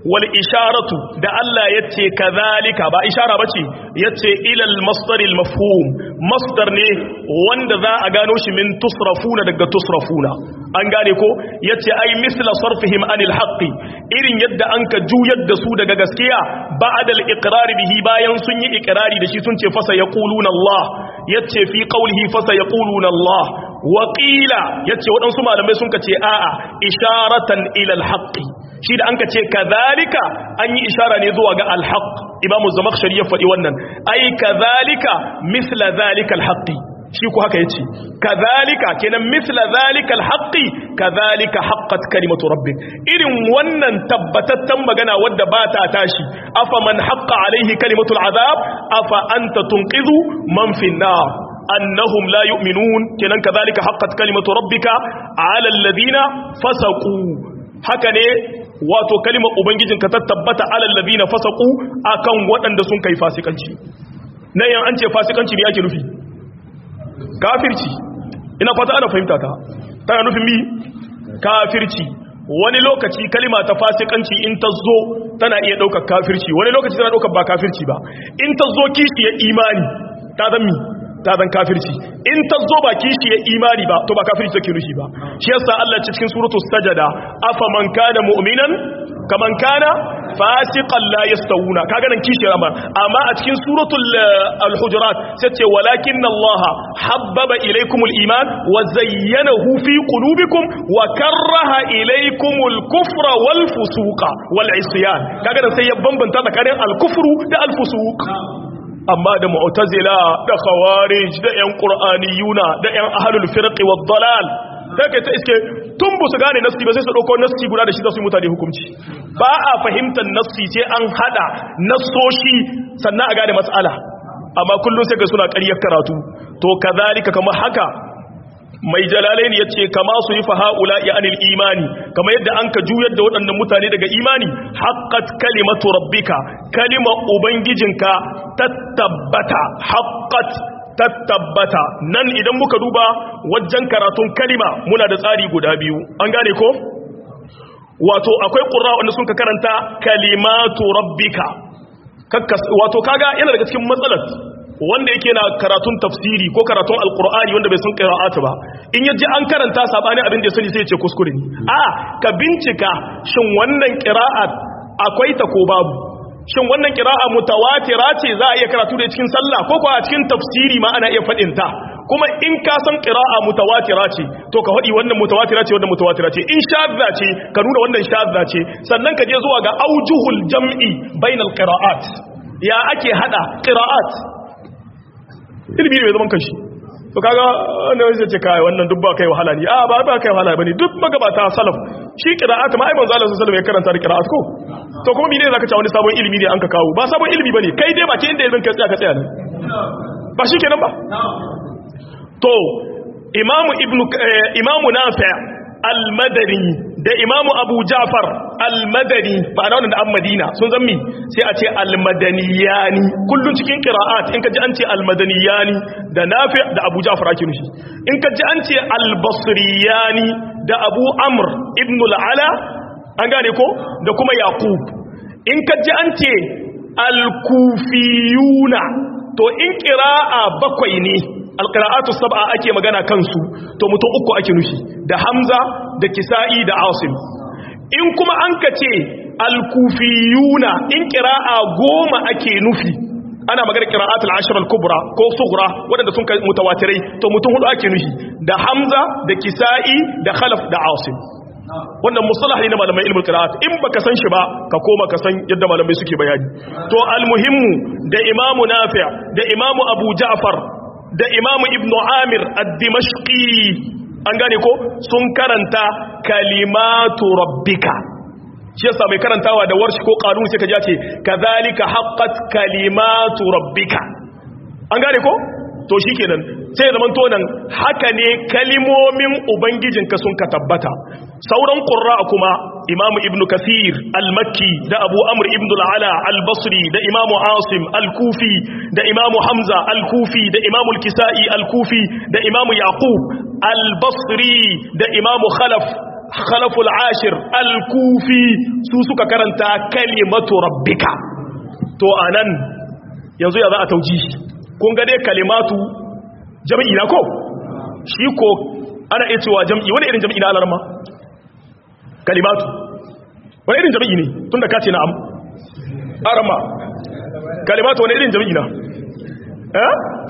wal isharatu da Allah yace kazalika ba ishara bace yace ilal masdaril mafhum masdar ne wanda za a gano shi min tusrafuna daga tusrafuna an gane ko yace ai misla sarfihim anil haqqi irin yadda an ka juyar da su daga gaskiya ba'da al iqrar bihi bayan sun yi iqrari da shi sun ce fasa yaquluna Allah yace fi qawlihi fasa yaquluna Allah wa qila yace wadansu malamai sun ka ce a'a isharatan ila al haqqi shi da an ka ce kazalika an yi ishara ne zuwa ga al haqq imamu zamakhshari ya faɗi wannan ai kazalika misla zalika al haqqi shi ku haka yace kazalika kenan misla zalika alhaqi kazalika haqqat kalimatu rabbik irin wannan tabbatattan magana wadda ba ta tashi afa man haqqa alaihi kalimatu alazab afa anta tunqidhu man fi nar annahum la yu'minun kenan kazalika haqqat kalimatu rabbika ala alladhina fasaqu haka ne wato kalimar ubangijinka ta tabbata ala alladhina fasaqu akan waɗanda sun kai fasikanci nan yan an ce fasikanci ne ake nufi kafirci ina fata ana fahimta ta tana nufin mi kafirci wani lokaci kalima ta fasikanci in ta zo tana iya ɗaukar kafirci wani lokaci tana ɗaukar ba kafirci ba in ta zo kishiyar imani ta zan mi ta zan kafirci in ta zo ba kishiyar imani ba to ba kafirci take nufi ba shi yasa Allah cikin suratul sajada afa man kana mu'minan kaman kana fasiqan la yastawuna kaga nan kishiyar amma amma a cikin suratul al-hujurat sai ce walakin Allah habbaba ilaykumul iman wa zayyanahu fi qulubikum wa karaha ilaykumul kufra wal fusuqa wal isyan kaga nan sai ya bambanta tsakanin al-kufru da al-fusuq amma da mu'tazila da khawarij da yan qur'aniyuna da yan ahlul firqi wad dalal sai kai ta iske tun bu su gane nassi ba sai su dauko nassi guda da shi za su yi mutane hukunci ba a fahimtar nassi ce an hada nassoshi sannan a gane matsala amma kullum sai ga suna ƙaryar karatu to kazalika kamar haka mai jalalain ya ce kama su yi faha'ula ya anil imani kama yadda an ka juyar da waɗannan mutane daga imani haƙƙat kalimatu rabbika kalima ubangijinka tattabbata haƙƙat tattabbata nan idan muka duba wajen karatun kalima muna da tsari guda biyu an gane ko wato akwai ƙura wanda sun ka karanta kalimatu rabbika wato kaga yana daga cikin matsalar wanda yake na karatun tafsiri ko karatun alkur'ani wanda bai san qira'atu ba in yaji an karanta sabani abin da ya sani sai ya ce kuskure ne a ka bincika shin wannan qira'at akwai ta ko babu shin wannan qira'a mutawatira ce za a iya karatu da cikin sallah ko ko a cikin tafsiri ma ana iya fadin ta kuma in ka san qira'a mutawatira ce to ka hadi wannan mutawatira ce wannan mutawatira ce in shadda ce ka nuna wannan shadda ce sannan ka je zuwa ga aujuhul jam'i bainal qira'at ya ake hada qira'at ilimi ne mai zaman kanshi to kaga wannan zai ce kai wannan duk ba kai wahala ne a ba ba kai wahala bane duk magabata salaf shi qira'at ma ai manzo Allah sallallahu alaihi wasallam ya karanta da qira'at ko to kuma mene zaka ce wani sabon ilimi ne an ka kawo ba sabon ilimi bane kai dai ba ke inda ilimin ka tsaya ka tsaya ne ba shi kenan ba to imamu ibnu imamu nafi al-madani da imamu abu ja'far al-madani ba na wannan da an madina sun zammi sai a ce al-madaniyani kullun cikin qira'at in ka ji an ce al-madaniyani da nafi da abu ja'far ake nufi in ka ji an ce al-basriyani da abu amr ibn al-ala an gane ko da kuma yaqub in ka ji an ce al-kufiyuna to in qira'a bakwai ne alƙira'atu sab'a ake magana kansu to mutum uku ake nufi da hamza da kisa'i da asim in kuma an ka ce alkufiyuna in ƙira'a goma ake nufi ana magana ƙira'atul ashir al-kubra ko sughra waɗanda sun kai mutawatirai to mutum hudu ake nufi da hamza da kisa'i da khalaf da asim wannan musalah ne na malamai ilmul qira'at in baka san shi ba ka koma ka san yadda malamai suke bayani to almuhimmu da imamu nafi' da imamu abu ja'far da imamu ibn amir ad-dimashqi an gane ko sun karanta kalimatu rabbika shi yasa mai karantawa da warshi ko kanun sai ka ji ce kadhalika haqqat kalimatu rabbika an gane ko to shikenan sai zaman to nan haka ne kalimomin ubangijinka sun ka tabbata sauran qurra kuma imamu ibn kathir al-makki da abu amr ibn al-ala al-basri da imamu asim al-kufi da imamu hamza al-kufi da imamu al-kisai al-kufi da imamu yaqub al-basri da imamu khalaf khalaful ashir al-kufi su suka karanta kalimatu rabbika to anan yanzu ya za a tauji kun ga dai kalimatu jam'i na ko shi ko ana iya cewa jam'i wani irin jam'i na alarma kalimatu wani irin jam'i ne tun da kace na'am arama kalimatu wani irin jam'i na eh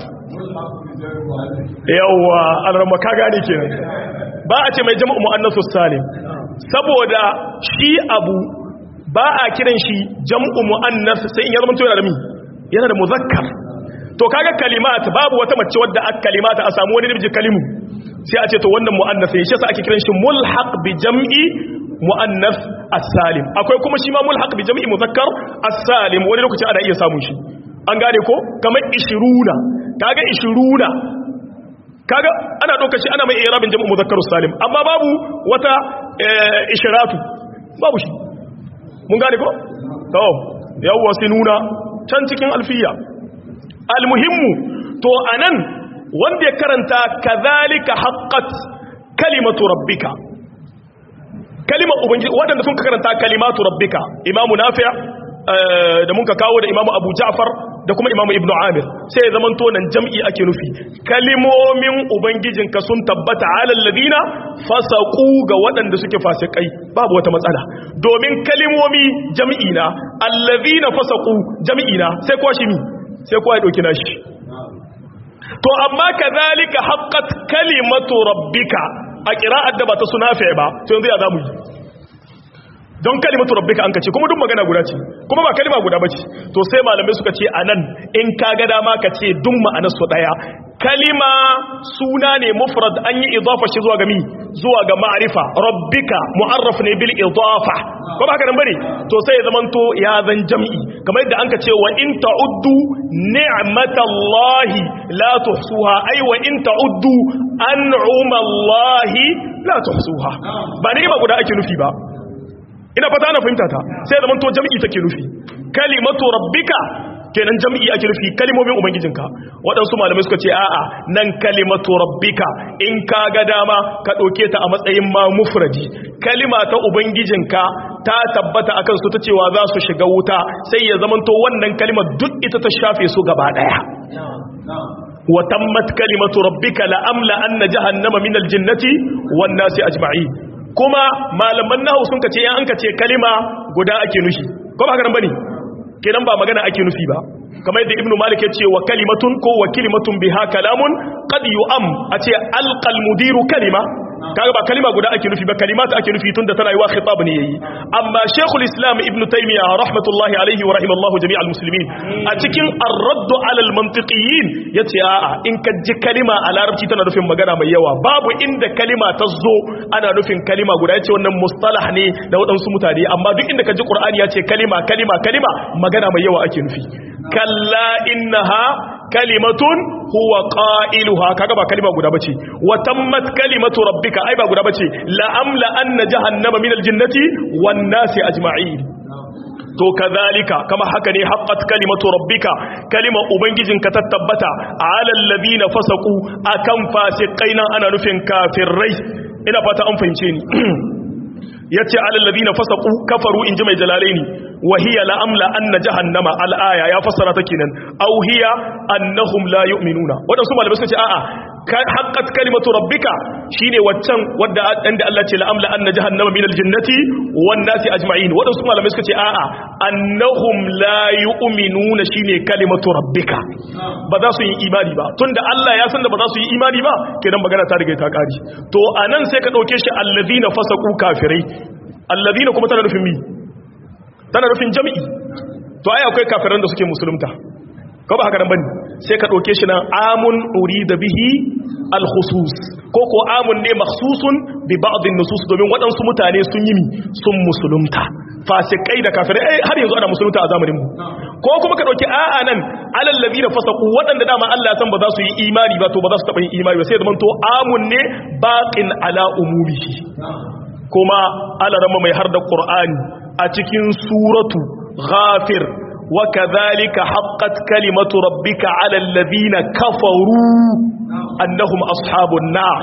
yawwa alarma ka gane kenan ba a ce mai jama'u mu'annasu salim saboda shi abu ba a kiran shi jam'u mu'annas sai in ya zama yana da mi yana da muzakkar to kaga kalimat babu wata mace wadda aka kalimata a samu wani namiji kalimu sai a ce to wannan mu'annas ne shi yasa ake kiran shi mulhaq bi jam'i mu'annas as-salim akwai kuma shi ma mulhaq bi jam'i muzakkar as-salim wani lokaci ana iya samun shi an gane ko kamar 20 kaga 20 kaga ana ɗaukar shi ana mai irabin jam'u muzakkar salim amma babu wata ishiratu babu shi mun gane ko to yawwa sinuna can cikin alfiya almuhimmu to anan wanda ya karanta kadhalika haqqat kalimatu rabbika kalimar ubangiji wadanda sun karanta kalimatu rabbika imamu nafi' da mun ka kawo da imamu abu ja'far da kuma imamu ibnu amir sai ya zaman tonan jam'i ake nufi kalimomin ubangijinka sun tabbata alal ladina fasaqu ga waɗanda suke fasikai babu wata matsala domin kalimomi jam'i na alladhina fasaqu jam'i na sai kwa shi mi sai kwa ya dauki nashi to amma kadhalika haqqat kalimatu rabbika a qira'at da ba ta sunafi ba to yanzu ya zamu yi don kalimatu rabbika an kace kuma duk magana guda ce kuma ba kalima guda bace to sai malamai suka ce anan in ka ga dama ka ce duk ma'anar su daya kalima suna ne mufrad an yi idafa shi zuwa ga mi zuwa ga ma'rifa rabbika mu'arraf ne bil idafa ko ba haka nan bane to sai ya zamanto ya zan jam'i kamar yadda an ka ce wa in ta'uddu ni'matallahi la tuhsuha ay wa in ta'uddu an'umallahi la tuhsuha ba ne ba guda ake nufi ba ina fata ana fahimta ta sai zaman to jami'i take nufi kalimatu rabbika kenan jami'i ake nufi kalimomin ubangijinka waɗansu malamai suka ce a'a nan kalimatu rabbika in ka ga dama ka ɗauke ta a matsayin ma mufradi kalima ta ubangijinka ta tabbata akan su ta cewa za su shiga wuta sai ya zaman to wannan kalimar duk ita ta shafe su gaba ɗaya wa tammat kalimatu rabbika la amla anna jahannama min aljinnati wan nasi ajma'in kuma malaman nahu sun kace yan an kace kalima guda ake nufi ko ba haka nan bane kenan ba magana ake nufi ba kamar yadda ibnu malik ya ce wa kalimatun ko wa kalimatun biha kalamun qad yu'am a ce alqal mudiru kalima kaga ba kalima guda ake nufi ba kalimata ake nufi tunda tana yi wa khitab ne yayi amma shaykhul islam ibn taymiya rahmatullahi alayhi wa rahimallahu jami'al muslimin a cikin ar-radd ala al-mantiqiyin yace a'a in ka ji kalima a larabci tana nufin magana mai yawa babu inda kalima ta zo ana nufin kalima guda yace wannan mustalah ne da waɗansu mutane amma duk inda ka ji qur'ani yace kalima kalima kalima magana mai yawa ake nufi kalla innaha kalimatun huwa qailuha kaga ba kalima guda bace wa tammat kalimatu rabbika ai ba guda bace la amla anna jahannama minal jinnati wan nasi ajma'in to kazalika kama haka ne haqqat kalimatu rabbika kalima ubangijinka ta tabbata ala alladhina fasaqu akan fasiqaina ana nufin kafirai ina fata an fahimce ni yace ala alladhina fasaqu kafaru inji mai jalalaini wa hiya la amla anna jahannama al aya ya fassara ta kenan aw hiya annahum la yu'minuna wadansu malamai suka ce a'a haqqat kalimatu rabbika shine waccan wadda inda Allah ce la amla anna jahannama minal jinnati wan nasi ajma'in wadansu malamai suka ce a'a annahum la yu'minuna shine kalimatu rabbika ba za su yi imani ba tunda Allah ya san da ba za su yi imani ba kenan magana ta riga ta kari to anan sai ka dauke shi allazina fasaqu kafirai allazina kuma tana nufin mi tana nufin jami'i to ai akwai kafiran da suke musulunta ko ba haka nan bane sai ka dauke shi nan amun urida bihi al-khusus ko ko amun ne makhsusun bi ba'd an-nusus domin waɗansu mutane sun yi mi sun musulunta fasikai da kafirai ai har yanzu ana musulunta a zamanin mu ko kuma ka dauki a'a nan alal ladina fasaqu waɗanda dama Allah ya san ba za su yi imani ba to ba za su taba yin imani ba sai zaman to amun ne baqin ala umumihi kuma alarama mai har da qur'ani a cikin suratu ghafir wa kadhalika haqqat kalimatu rabbika ala alladhina kafaru annahum ashabun nar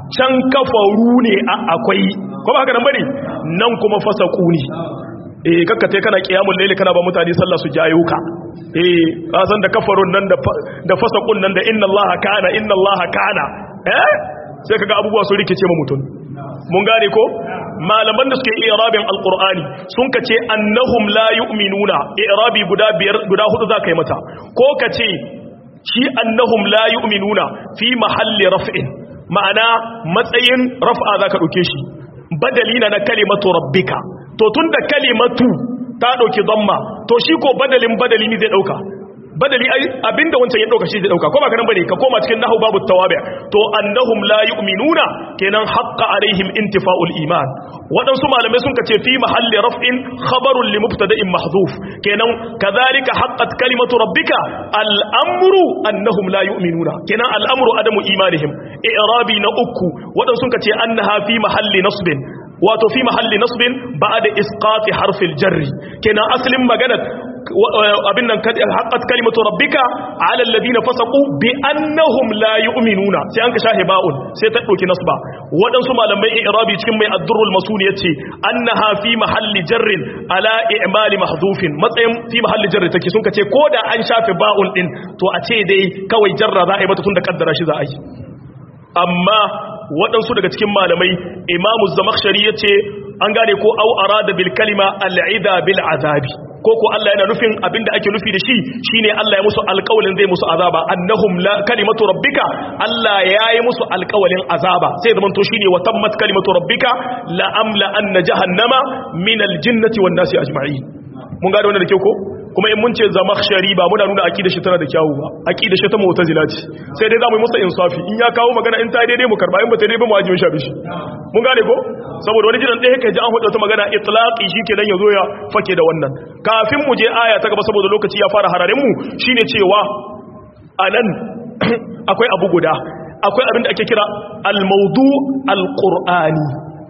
can kafaru ne akwai ko ba haka nan bane nan kuma fasaku ne eh kakkate kana kiyamul layli kana ba mutane sallah su jayo ka eh ka san da kafarun nan da da fasakun nan da inna allaha kana inna allaha kana eh sai kaga abubuwa su rikice ma mutum mun gane ko malaman da suke irabin alqur'ani sun kace annahum la yu'minuna irabi guda biyar guda hudu za ka yi mata ko kace shi annahum la yu'minuna fi mahalli raf'in ma'ana matsayin raf'a zaka dauke shi badalina na kalimatu rabbika to tunda kalimatu ta dauki dhamma to shi ko badalin badali ne zai dauka badali abinda wancan ya dauka shi zai dauka ko ba kanan bane ka koma cikin nahwu babu tawabi to annahum la yu'minuna kenan haqqa alaihim intifa'ul iman wadansu malamai sun kace fi mahalli raf'in khabarun li mubtada'in mahdhuf kenan kadhalika haqqat kalimatu rabbika al-amru annahum la yu'minuna kenan al-amru adamu imanihim i'rabi na uku wadansu sun kace annaha fi mahalli nasbin wato fi mahalli nasbin ba'da isqati harfil jarri kenan aslin magana abin nan haqqat kalimatu rabbika ala alladhina fasaqu bi annahum la yu'minuna sai an ka shahe ba'un sai ta dauki nasba wadansu malamai i'rabi cikin mai ad-durrul masun yace annaha fi mahalli jarrin ala i'mali mahdhufin matsayin fi mahalli jarri take sun kace koda an shafe ba'un din to a ce dai kawai jarra za a yi mata tun da kaddara shi za a yi amma waɗansu daga cikin malamai imamu zamakshari ya ce an gane ko au arada bil kalima al'ida bil azabi ko ko Allah yana nufin abinda ake nufi da shi shine Allah ya musu alƙawalin zai musu azaba annahum la kalimatu rabbika Allah ya yi musu alƙawalin azaba sai zaman to shine wa tammat kalimatu rabbika la amla anna jahannama min al jinnati wan nasi ajma'in mun gane wannan da kyau ko kuma in mun ce zamakhshari ba muna nuna aqida shi tana da kyawu ba aqida shi ta mu'tazila ce sai dai zamu yi masa insafi in ya kawo magana in ta daidai mu karba in ba ta daidai ba mu ajiye shi bishi mun gane ko saboda wani jiran ɗaya kai ji an hudu ta magana itlaqi shikenan yazo ya fake da wannan kafin mu je aya ta gaba saboda lokaci ya fara hararin mu shine cewa anan akwai abu guda akwai abin da ake kira al-mawdu al-qur'ani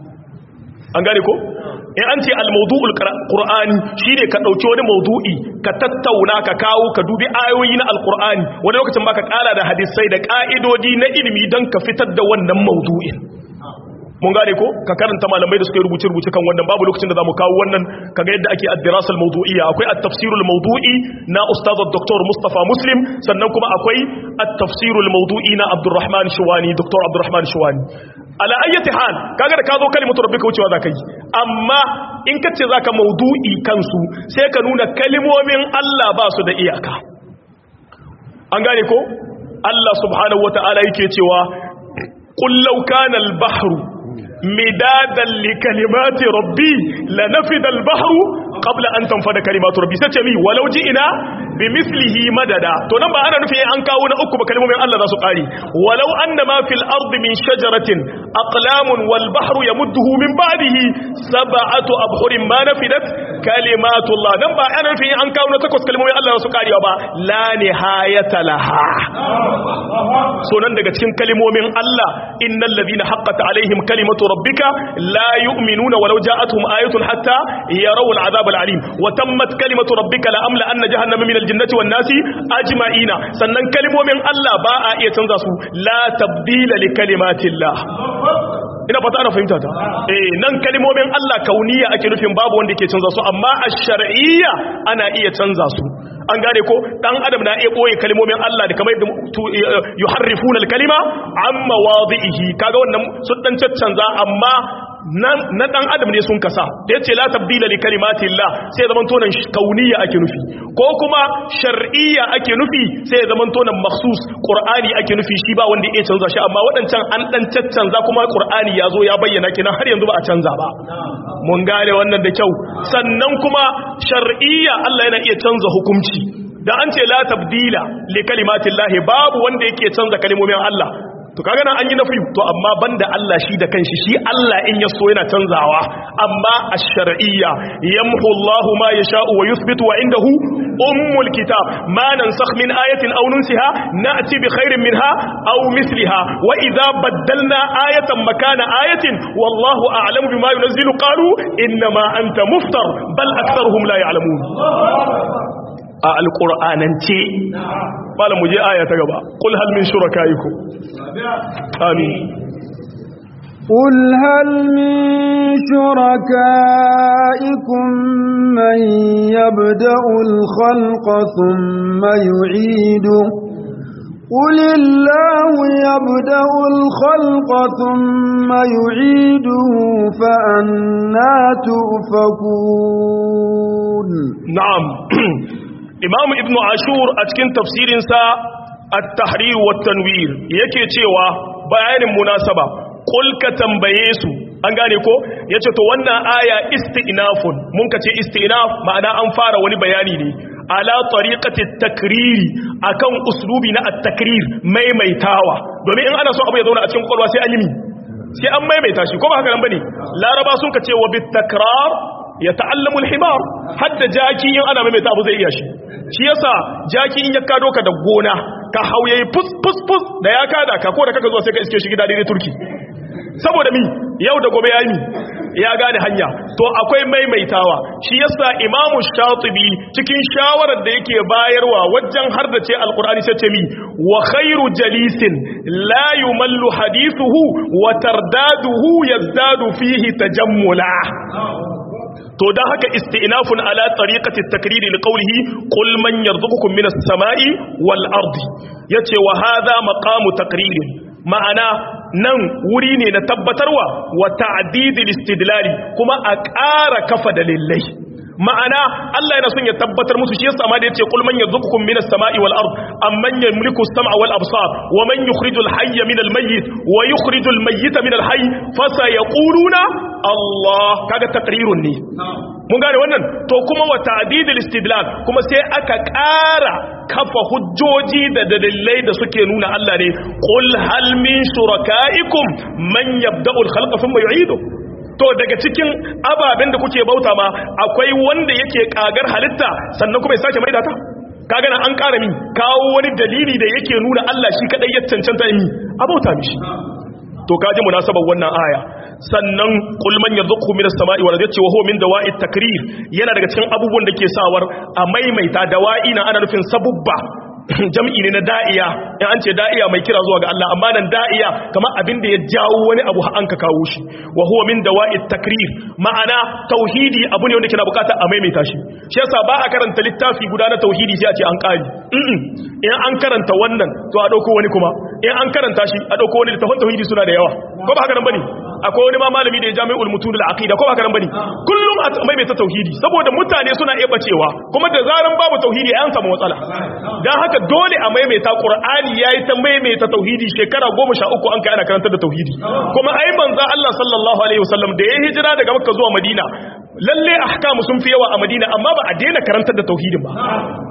an gane ko in an ce al-mawdu'ul qur'ani shine ka dauki wani mawdu'i ka tattauna ka kawo ka dubi ayoyi na al-qur'ani wani lokacin baka kara da hadisai da ka'idodi na ilimi dan ka fitar da wannan mawdu'in mun gane ko ka karanta malamai da suka rubuce rubuce kan wannan babu lokacin da zamu kawo wannan kaga yadda ake ad-dirasa al-mawdu'iyya akwai at-tafsir al-mawdu'i na ustad dr Mustafa Muslim sannan kuma akwai at-tafsir al-mawdu'i na Abdurrahman Shuwani dr Abdurrahman Shuwani ala ayyati hal kaga da ka zo kalimatu rabbika wucewa zaka yi amma in ka ce zaka maudu'i kansu sai ka nuna kalimomin Allah ba su da iyaka an gane ko Allah subhanahu wata'ala yake cewa qul law kana al-bahru midadan li kalimati rabbi lanafida al-bahru qabla an tanfada kalimatu rabbi sai ce mi walau ina bi mislihi madada to nan ba ana nufin an kawo na uku ba kalmomin Allah za su kare walau anna ma fil ardi min shajaratin aqlamun wal bahru yamudduhu min ba'dihi sab'atu abhurin ma nafidat kalimatu Allah nan ba ana nufin an kawo na takwas kalmomin Allah za su kare ba la nihayata laha so nan daga cikin kalmomin Allah innal ladina haqqat alaihim kalimatu rabbika la yu'minuna walau ja'atuhum ayatun hatta yarawul azab al-alim wa tammat kalimatu rabbika la amla anna jahannama min al-jannati wan nasi ajma'ina sannan kalmomin Allah ba a iya canza su la tabdila li kalimatillah ina fata ana fahimta ta eh nan kalmomin Allah kauniya ake nufin babu wanda yake canza su amma ash-shar'iyya ana iya canza su an gane ko dan adam na iya boye kalmomin Allah da kamar yuharrifuna al-kalima amma wadihi kaga wannan sun dan caccanza amma na dan adam ne sun kasa da yace la tabdila li kalimatillah sai zaman tonan kauniya ake nufi ko kuma shar'iyya ake nufi sai zaman tonan makhsus qur'ani ake nufi shi ba wanda ya canza shi amma wadancan an dan caccanza kuma qur'ani yazo ya bayyana kenan har yanzu ba a canza ba mun gane wannan da kyau sannan kuma shar'iyya Allah yana iya canza hukunci da an ce la tabdila li kalimatillah babu wanda yake canza kalmomin Allah to kaga nan an yi nafi to amma banda Allah shi da kanshi shi Allah in ya so yana canzawa amma ash-shar'iyya yamhu Allahu ma yasha'u wa yuthbitu wa indahu ummul kitab ma nansakh min ayatin aw nunsiha na'ti bi khairin minha aw misliha wa idha baddalna ayatan makana ayatin wallahu a'lamu bima yunzilu qalu inma anta muftar bal aktharuhum la ya'lamun a alƙur'anance malam mu je aya ta gaba qul hal min shurakaikum amin قل هل من شركائكم من يبدأ الخلق ثم يعيده قل الله يبدأ الخلق ثم يعيده فأنا تؤفكون نعم إمام ابن عاشور أتكن تفسير سا التحرير والتنوير yake cewa bayanin munasaba kul ka tambaye su an gane ko yace to wannan aya isti'nafun mun ka ce isti'naf ma'ana an fara wani bayani ne ala tariqati takriri akan uslubi na at-takrir maimaitawa domin in ana so abu ya zauna a cikin kwalwa sai an yi mi sai an maimaita shi ko ba haka nan bane laraba sun ka ce wa bit takrar ya ta'allamu al-himar hadda jaki in ana maimaita abu zai iya shi shi yasa jaki in ya kado ka da gona ka hauye fus fus fus da ya kada ka ko da kaka zuwa sai ka iske shi gida daidai turki saboda mi yau da gobe ya yi ya gane hanya to akwai maimaitawa shi yasa imamu shatibi cikin shawarar da yake bayarwa wajen har da ce alkur'ani sai ce mi wa khairu jalisin la yumallu hadithuhu wa tardaduhu yazdadu fihi tajammula to dan haka isti'nafun ala tariqati at-takrir li qawlihi qul man yarzuqukum minas sama'i wal ardi yace wa hadha maqamu taqrir ma'ana nan wuri ne na tabbatarwa wa ta'didil istidlali kuma a ƙara kafa dalilai ma'ana Allah yana son ya tabbatar musu shi yasa ma da yace qul man yarzuqukum minas sama'i wal ard amman yamliku as-sam'a wal absar wa man yukhrijul hayya minal mayyit wa yukhrijul mayyita minal hayy fasayaquluna Allah kaga taqrirun ne mun gane wannan to kuma wa ta'didil istidlal kuma sai aka ƙara kafa hujjoji da dalilai da suke nuna Allah ne qul hal min shurakaikum man yabda'u al-khalqa thumma yu'idu to daga cikin ababen da kuke bauta ma akwai wanda yake kagar halitta sannan kuma ya sake maida ta kaga nan an ƙara min kawo wani dalili da yake nuna Allah shi kadai ya cancanta mi a bauta mishi to kaji munasabar wannan aya sannan qul man yarzuqu minas sama'i wal ardi wa huwa min dawa'it takrir yana daga cikin abubuwan da ke sawar a maimaita dawa'i na ana nufin sabubba jam'i ne na da'iya in an ce da'iya mai kira zuwa ga Allah amma nan da'iya kamar abin da ya jawo wani abu an ka kawo shi wa huwa min dawa'it takrir ma'ana tauhidi abu ne wanda kina bukata a maimaita shi shi yasa ba a karanta littafi guda na tauhidi sai a ce an kari in an karanta wannan to a dauko wani kuma in an karanta shi a dauko wani littafin tauhidi suna da yawa ko ba haka nan bane akwai wani ma malami da ya jami'ul mutun al-aqida ko ba haka nan bane kullum a maimaita tauhidi saboda mutane suna iya bacewa kuma da zaran babu tauhidi an samu matsala dan haka dole a maimaita qur'ani yayi ta maimaita tauhidi shekara 13 an kai ana karantar da tauhidi kuma ai manzo Allah sallallahu alaihi wasallam da ya hijira daga Makka zuwa Madina lalle ahkamu sun fi yawa a Madina amma ba a daina karantar da tauhidin ba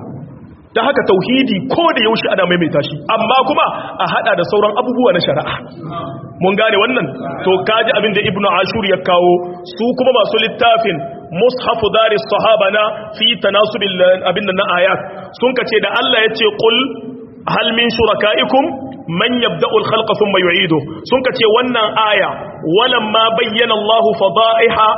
da haka tauhidi ko da yaushe ana maimaita shi amma kuma a hada da sauran abubuwa na shari'a mun gane wannan to kaji abin da ibnu ashur ya kawo su kuma masu littafin mushafu daris sahaba na fi tanasubil abin nan na ayat sun kace da Allah ya ce qul hal min shurakaikum man yabda'u al-khalqa thumma yu'idu sun kace wannan aya walamma bayyana Allah fada'iha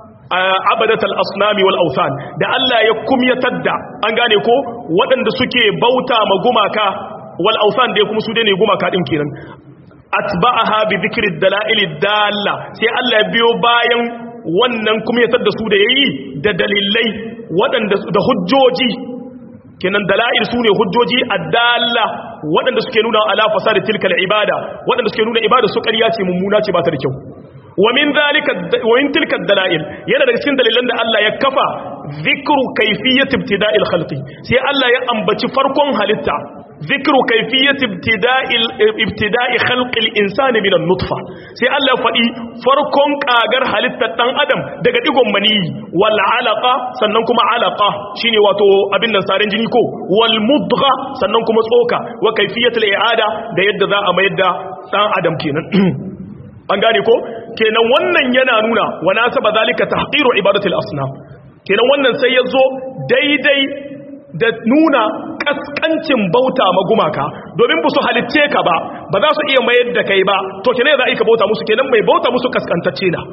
abadat al-asnami wal awthan da Allah ya kumyatar da an gane ko waɗanda suke bauta ma gumaka wal awthan da kuma su dai ne gumaka din kenan atba'aha bi dhikri ad-dala'il dalla sai Allah ya biyo bayan wannan kumyatar da su da yayi da dalilai waɗanda da hujjoji kenan dala'il su ne hujjoji addalla waɗanda suke nuna ala fasadi tilkal ibada waɗanda suke nuna ibada su ƙarya ce mummuna ce ba ta da kyau wa min zalika wa min tilka dalail yana daga cikin dalilan da Allah ya kafa zikru kayfiyat ibtida'il khalqi sai Allah ya ambaci farkon halitta zikru kayfiyat ibtida'il ibtida'i khalqil insani min an-nutfa sai Allah ya faɗi farkon kagar halittar dan adam daga digon maniyi wal alaqa sannan kuma alaqa shine wato abin nan sarin jini ko wal mudgha sannan kuma tsoka wa kayfiyatul i'ada da yadda za a mayar da dan adam kenan an gane ko kenan wannan yana nuna wa nasaba zalika tahqiru ibadatul asnam kenan wannan sai yazo daidai da nuna kaskancin bauta ma gumaka domin ba su halitce ka ba ba za su iya mayar da kai ba to kenan za a yi ka bauta musu kenan mai bauta musu kaskantacce na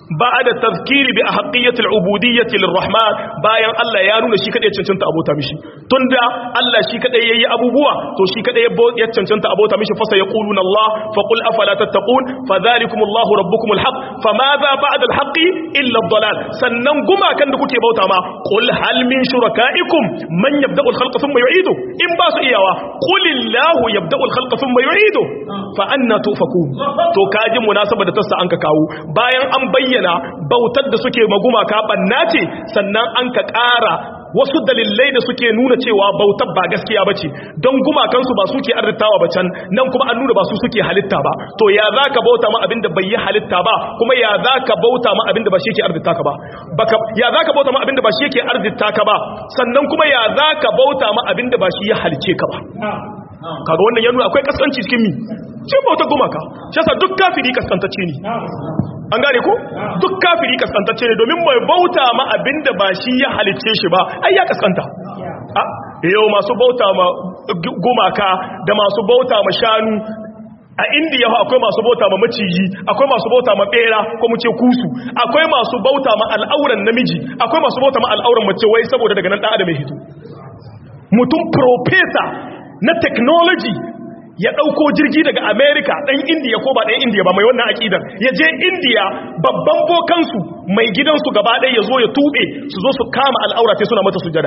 ba'da tazkiri bi ahqiyyati al-ubudiyyati lirrahman bayan Allah ya nuna shi kadai cancanta abota mishi tunda Allah shi kadai yayi abubuwa to shi kadai ya cancanta abota mishi fa sayaquluna Allah fa qul afala tattaqun fadhalikum Allah rabbukum al-haq famadha ba'da al-haqqi illa ad-dalal sannan gumakan da kuke bauta ma qul hal min shurakaikum man yabda'u al-khalqa thumma yu'idu in ba su iyawa qul illahu yabda'u al-khalqa thumma yu'idu fa anna tufakun to kaji munasaba da tassa an ka kawo bayan an bayyana bautar da suke magumaka banna ce sannan an ka ƙara wasu dalilai da suke nuna cewa bautar ba gaskiya ba ce don gumakansu ba suke arzitawa ba can nan kuma an nuna ba su suke halitta ba to ya za ka bauta ma abinda bai yi halitta ba kuma ya za ka bauta ma abinda ba shi yake arzita ka ba ya za ka bauta ma abinda ba shi yake arzita ka ba sannan kuma ya za ka bauta ma abinda ba shi ya halice ka ba kaga wannan ya nuna akwai kaskanci cikin mi ce bautar gumaka shi yasa duk kafiri kaskantacce ne an gane ko duk kafiri kaskantacce ne domin mai bauta ma abinda ba shi ya halicce shi ba ai ya kaskanta yau masu bauta ma gumaka da masu bauta ma shanu a indiya akwai masu bauta ma maciji akwai masu bauta ma bera ko mu ce kusu akwai masu bauta ma al'auran namiji akwai masu bauta ma al'auran mace wai saboda daga nan dan adam ya hito mutum professor na technology ya ɗauko jirgi daga america ɗan indiya ko ba ɗan indiya ba mai wannan aƙidar ya je indiya babban bokansu mai gidansu gaba ɗaya ya zo ya tuɓe su zo su kama al'aura suna mata sujada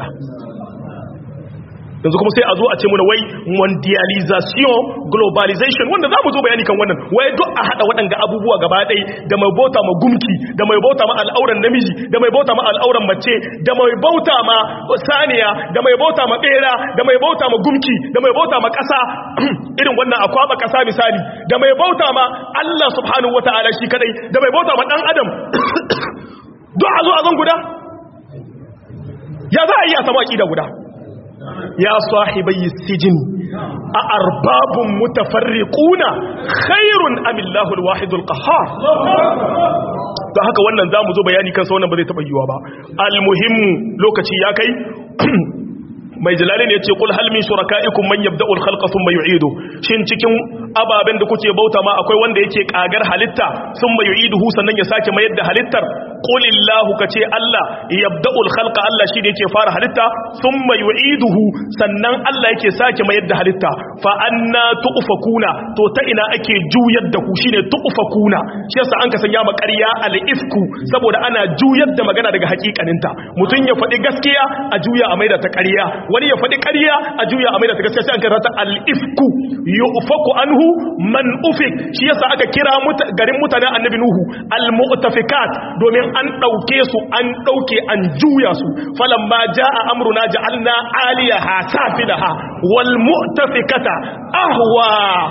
yanzu kuma sai a zo a ce muna wai mondialization globalization wanda za mu zo bayani kan wannan wai duk a haɗa waɗanga abubuwa gaba ɗai da mai bauta ma gumki da mai bauta ma al'auran namiji da mai bauta ma al'auran mace da mai bauta ma saniya da mai bauta ma ɓera da mai bauta ma gumki da mai bauta ma ƙasa irin wannan a kwaba ƙasa misali da mai bauta ma Allah subhanahu wata'ala shi kadai da mai bauta ma ɗan adam duk a zo a zan guda ya za a yi a samu aƙida guda ya sahibai sijin a arbabun mutafarriquna khairun amillahu alwahidul qahhar to haka wannan zamu zo bayani kansa wannan ba zai taba yiwa ba almuhimmu lokaci ya kai mai jalali ne ce kul hal min shurakaikum man yabda'u al-khalqa thumma yu'idu shin cikin ababen da kuke bauta ma akwai wanda yake kagar halitta thumma yu'iduhu sannan ya sake mayar da halittar qul illahu kace Allah yabda'u al-khalqa Allah shi da yake fara halitta thumma yu'iduhu sannan Allah yake sake mayar da halitta fa anna tu'fakuna to ta ina ake juyar da ku shine tu'fakuna shi yasa an ka sanya ma ƙarya al-ifku saboda ana juyar da magana daga hakikaninta mutun ya faɗi gaskiya a juya a maida ta ƙarya wani ya faɗi ƙarya a juya a mai da ta gaskiya sai an karata al-ifku yufaku anhu man ufik shi yasa aka kira garin mutanen annabi nuhu al-mu'tafikat domin an ɗauke su an ɗauke an juya su falamma jaa amruna ja'alna aliyaha safilaha wal mu'tafikata ahwa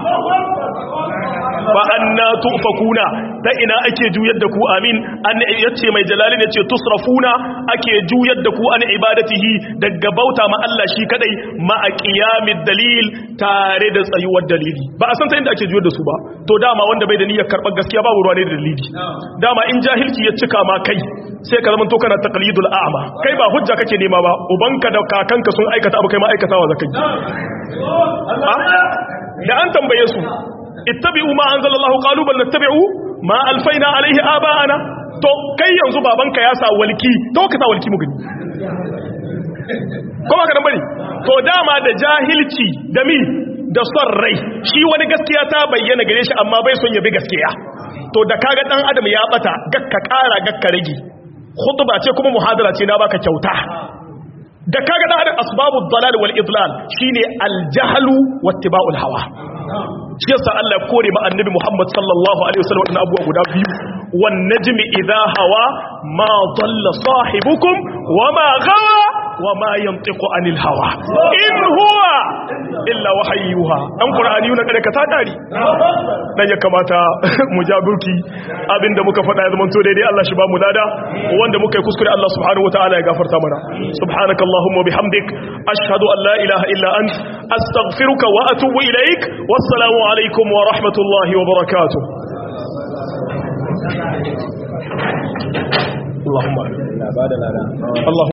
fa anna tufakuna ta ina ake juyar da ku amin an yace mai jalalin yace tusrafuna ake juyar da ku an ibadatihi daga bauta ma Allah shi kadai ma qiyamid dalil tare da tsayuwar dalili ba a san ta inda ake juyar da su ba to dama wanda bai da niyyar karɓar gaskiya babu ruwa ne da dalili dama in jahilci ya cika ma kai sai ka zama to kana taqlidul a'ma kai ba hujja kake nema ba ubanka da kakanka sun aikata abu kai ma aikatawa zakai da an tambaye su ittabi'u ma anzalallahu qalu bal nattabi'u ma alfaina alaihi aba'ana to kai yanzu babanka ya sa walki to ka sa walki mu gani kuma ka dan bari to dama da jahilci da mi da son rai shi wani gaskiya ta bayyana gare shi amma bai son ya bi gaskiya to da kaga dan adam ya bata gakka kara gakka rage khutba ce kuma muhadara ce na baka kyauta da kaga dan adam asbabu dalal wal idlal shine al jahlu wattiba'ul hawa shi yasa Allah ya kore ma annabi Muhammad sallallahu alaihi wasallam wannan abubuwa guda biyu wan najmi idha hawa ma dalla sahibukum wama gawa wama yantiqu anil hawa in huwa illa wahayyuha dan qur'ani na kada ka ta dari dan ya kamata mu jagurki abinda muka faɗa ya zamanto daidai Allah shi ba mu lada wanda muka yi kuskure Allah subhanahu wataala ya gafarta mana subhanakallahumma bihamdik ashhadu an la ilaha illa ant astaghfiruka wa atubu ilaik wassalamu alaikum wa rahmatullahi wa barakatuh اللهم اللهم